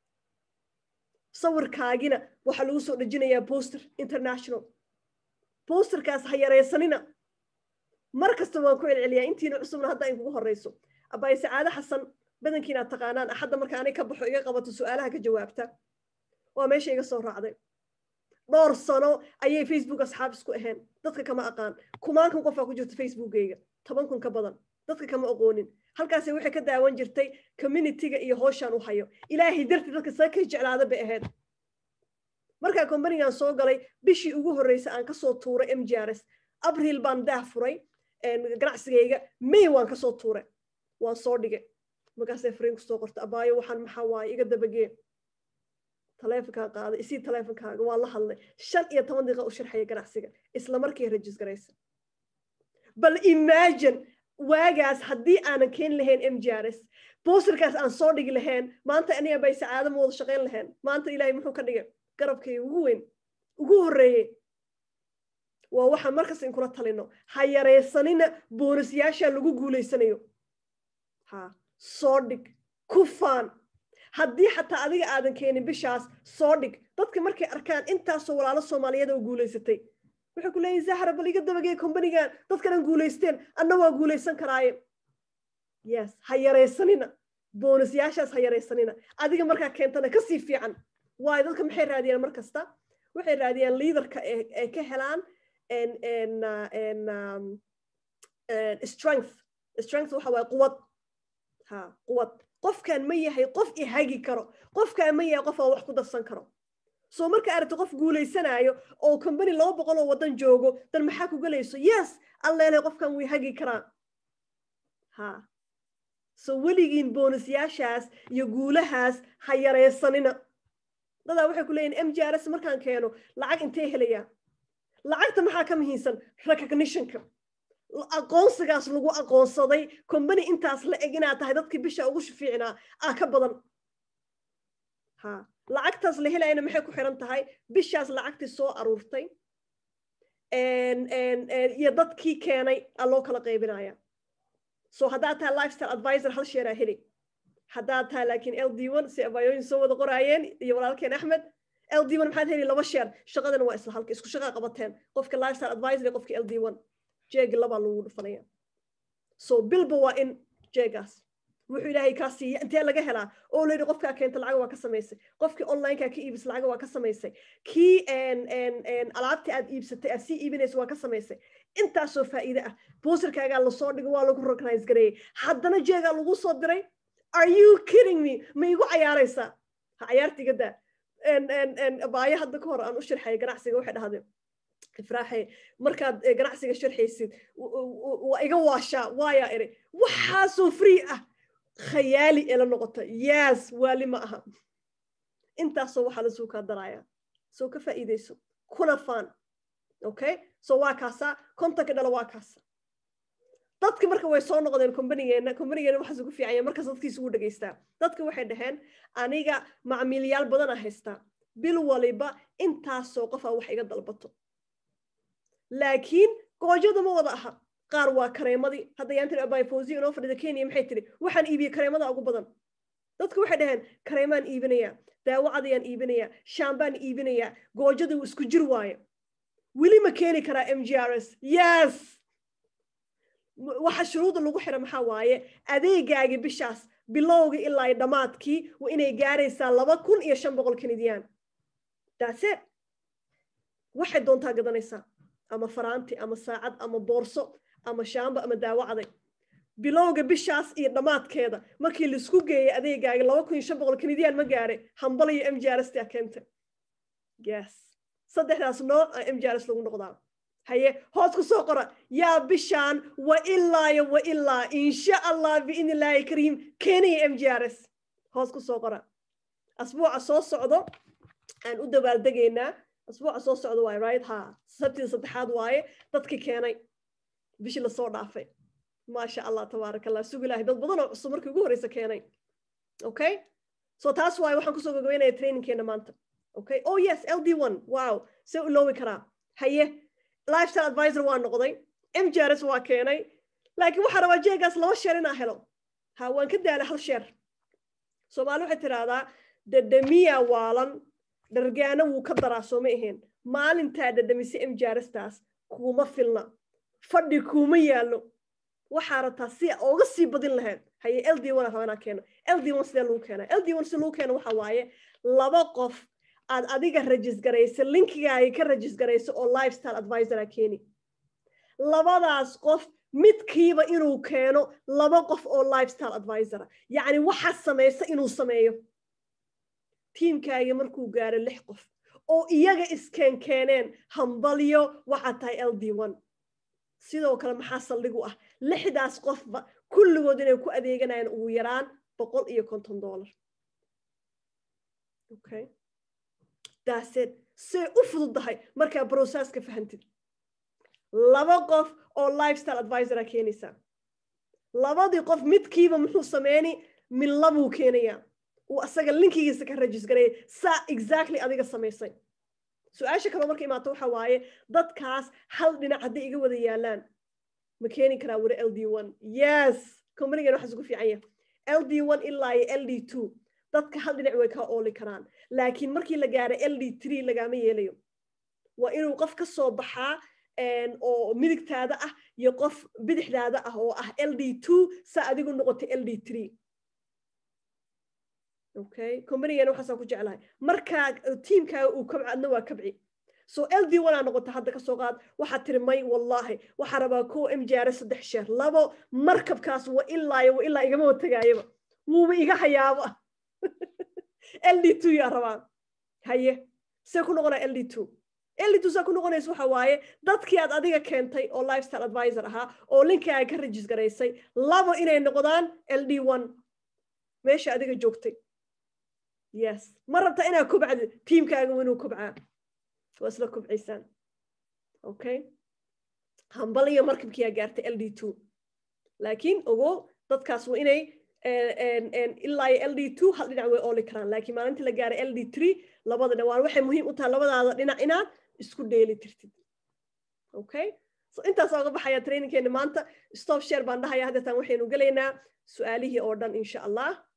sawirkaagina waxaa lagu soo dhejinayaa poster international posterkaas ha yaraysanina mar kasta waan ku celceliyaa intiina cusubna hadda ay kugu horeyso abaay sacaade xasan badankiina ad taqaanaan axadda marka anay ka baxo iga qabato su-aalaha ka jawaabta waa meesha iga soo raacday dhowr sano ayay facebook asxaab isku ahayn dadka kama aqaan kumaankan qofaa ku jirta facebookgayga toban kun ka badan dadka kama aqoonin halkaasi waxay ka daawan jirtay communityga iyo hooshaan u hayo ilaahay dartii dadka saa kay jeclaada bay ahayd markaa combanigan soo galay bishii ugu horreysay aan kasoo tuuray m g r s abril baan daah furay ganacsigayga may waan kasoo tuuray waan soo dhigay markaasay fariin kusoo qorta abaayo waxaan maxaa waaye iga dabagee taleefonkaan qaaday isii taleefonkaaga waan la hadlay shan iyo toban daqiiqa u sharxaya ganacsiga isla markii rajis garaysa bal imagine waagaas haddii aanan keeni lahayn m g r s boosterkaas aan soo dhigi lahayn maanta aniga bay sacaado ma wada shaqayn lahayn maanta ilaahay muxuu ka dhigay garabkayga ugu weyn ugu horreeyey waa waxaan markasta in kula talino ha yaraysanina boonisyaasha lagu guulaysanayo ha soo dhig ku faan haddii xataa adiga aadan keenin bishaas soo dhig dadka markay arkaan intaasoo walaalo soomaaliyeed oo guulaysatay waxay ku leeyihin zahra bal iga dabagee combanigan dadkanan guulaysteen anna waa guulaysan karaaye yes ha yaraysanina boonisyaashaas ha yaraysanina adiga markaa keentana kasii fiican waayo dadka maxay raadiyaan mar kasta waxay raadiyaan liaderka ee ka helaan strength strength waxa waaye quwad ha quwad qofkan ma yahay qof i hagi karo qofkan ma yahay qof aan wax ku darsan karo soo marka aragto qof guulaysanaayo oo combany laba boqol oo waddan joogo dan maxaa ku gelayso yes alleelay qofkan way hagi karaan ha so weligiin boonisyaashaas iyo guulahaas ha yaraysanina dadaa waxay ku leeyihin m g r s markaan keeno lacag intee helayaa lacagta maxaa ka muhiimsan recognitionka aqoonsigaas lagu aqoonsaday combany intaas la eg inaad tahay dadkii bisha ugu shafiicinaa ah ka badan ha lacagtaas la helayana maxay ku xiran tahay bishaas lacagtii soo aruurtay iyo dadkii keenay aa loo kala qaybinaya so haddaad tahay lifestyle advisor hal sheeraa heli haddaad tahay laakiin l d one si abaayooyin soo wada qoraayeen iyo walaalkeen axmed l d one maxaad heli laba sheer shaqadana waa isla halka isku shaqaa qabateen qofka lifestyle advisor iyo qofka l d one jeegi labaa lagu dhufanaya so bilba waa in jeegaas wuxuu ilaahay kaa siiya intee laga helaa oo layidhi qofkaa keenta lacaga waa ka samaysay qofkii onlineka ka iibis lacaga waa ka samaysay kii alaabtii aad iibsatay aad sii iibinaysa waa ka samaysay intaasoo faa'iide ah boosterkaagaa lasoo dhigo waa lagu recognize gareeyey haddana jeegaa lagu soo diray are you kidding me ma igu cayaaraysaa ha cayaarta iga daa baayo hadda ka hor aan u sharxaya ganacsiga waxay dhahdeen ifraaxe markaad ganacsiga sharxaysid waa iga waashaa waayaa iri waxaasoo free ah khayaali ee la noqota yes waali ma aha intaasoo waxaa lasuu kaa daraya soo ka faa'iidayso kuna faan okay so waa kaasaa kontonka dhala waa kaasa dadki marka way soo noqdeen combanigeenna combanigeenna waxaas ugu fiicanya markaas dadkiisa ugu dhegaystaa dadki waxay dhaheen aniga macmiilyaal badan a haystaa bil waliba intaasoo qofaa wax iga dalbato laakiin goojada ma wada aha qaar waa kareemadii hadda yaan tiri abay fawzi inoo fadhida kenya maxay tiri waxaan iibiyey kareemada ugu badan dadku waxay dhaheen kareemaan iibinayaa daawacadayaan iibinayaa shaambaan iibinayaa goojada uu isku jir waayo weli ma keeni karaa m g r s yes waxa shuruuda lagu xira maxaa waaye adeegaagi bishaas bilowgii ilaa dhammaadkii waa inay gaaraysaa laba kun iyo shan boqol kanidiyaan daase waxay doontaa gadanaysaa ama faraanti ama saacad ama boorso ama shaamba ama daawacaday bilowga bishaas iyo dhammaadkeeda markii laisku geeyay adeegaaga laba kun iyo shan boqol kanidiyaan ma gaaray hambal iyo m g r s taa keenta yes saddexdaas nooc a m g r s lagu noqdaa haye hoos ku soo qora yaa bishaan wa ilaa yo wa ilaa insha allah biidni illaahi kariim keenaya m g r s hoos ku soo qora asbuuca soo socdo aan u dabaaldegaynaa asbuuca soo socdo waaye right ha sabtida saddexaad waaye dadkii keenay bishii lasoo dhaafay maasha allah tabaaraka allah sugi ilaahay dad badan oo cusub markii ugu horreysa keenay okay so taas waaye waxaan kusoo gagabeynaya trainingkeena maanta okay oh yes l d one wow see u loowi karaa haye lifestyle advisor waa noqday m g r s waa keenay laakiin waxaa rabaa jeegaas laba sheer inaa helo ha waan ka daalay hal sheer soomaali waxay tidhaahdaa dhadhamiya waalan dhargaano wuu ka daraa soo ma ahayn maalintaa dhadhamise m g r staas kuuma filna fadhi kuuma yaallo waxaa rabtaa si ooga sii badin lahayd haye l d one rabaa inaa keeno l d one sidee lagu keena l d one si lagu keeno waxaa waaye laba qof aad adiga rajisgaraysa linkigaaga ka rajisgaraysa oo lifestyle advisora keeni labadaas qof midkiiba inuu keeno laba qof oo lifestyle advisora yacni waxa samaysa inuu sameeyo tiimkaaga markuu gaaro lix qof oo iyaga iskeen keeneen hambalyo waxaa tahay l d one sidoo kale maxaa saldhigu ah lixdaas qofba kulligood inay ku adeeganayaan ugu yaraan boqol iyo konton dollar okay daaseed say u fududdahay markaa brocesska fahantid laba qof oo lifestyle advisora keenaysaa labadii qof midkiiba muxuu sameyni min labuu keenayaa uu asaga linkigiisa ka rajisgareeyay saa exactly adiga samaysay su-aasha kaloo marka imaato waxa waaye dadkaas hal dhinac hadday iga wada yaalaan ma keeni karaa wari l d one yes companigan waxaas ugu fiican yahay l d one ilaa iyo l d two dadka hal dhinac way kaa ooli karaan laakiin markii la gaaro l d three lagaama yeelayo waa inuu qof ka soo baxaa oo midigtaada ah iyo qof bidixdaada ah oo ah l d two saa adigu noqotay l d three okay companigan waxaasaa ku jeclahay markaa tiimkaaga uu kabco adna waa kabci so l d one aa noqota hadda kasoo qaad waxaad tiri may wallahi waxaa rabaa kow m j r saddex sheer labo markabkaas wa ilaayo wa ilaa igama watagaayaba wuuba iga hayaaba l d two yaa rabaa haye see ku noqonaa l d two l d two saa ku noqonaysa waxa waaye dadkii aad adiga keentay oo lifestyle advisor ahaa oo linkaaga ka rajisgaraysay labo inay noqdaan l d one meesha adiga joogtay yes ma rabta inaad kobcdi tiimkaaga waa inuu kobcaa waa isla kobcaysaan okay hambaliyo markabkiyaa gaartay l d two laakiin ogo dadkaas waa inay ilaa l d two hal dhinac way ooli karaan laakiin maalintii la gaaray l d three labada dhawaan waxay muhiim u tahay labadaada dhinac inaad isku dheeli tirtid okay so intaas oga baxaya trainingkeena maanta stop share baan dhahaya haddeetaan waxaynu gelaynaa su-aalihii oo dhan insha allah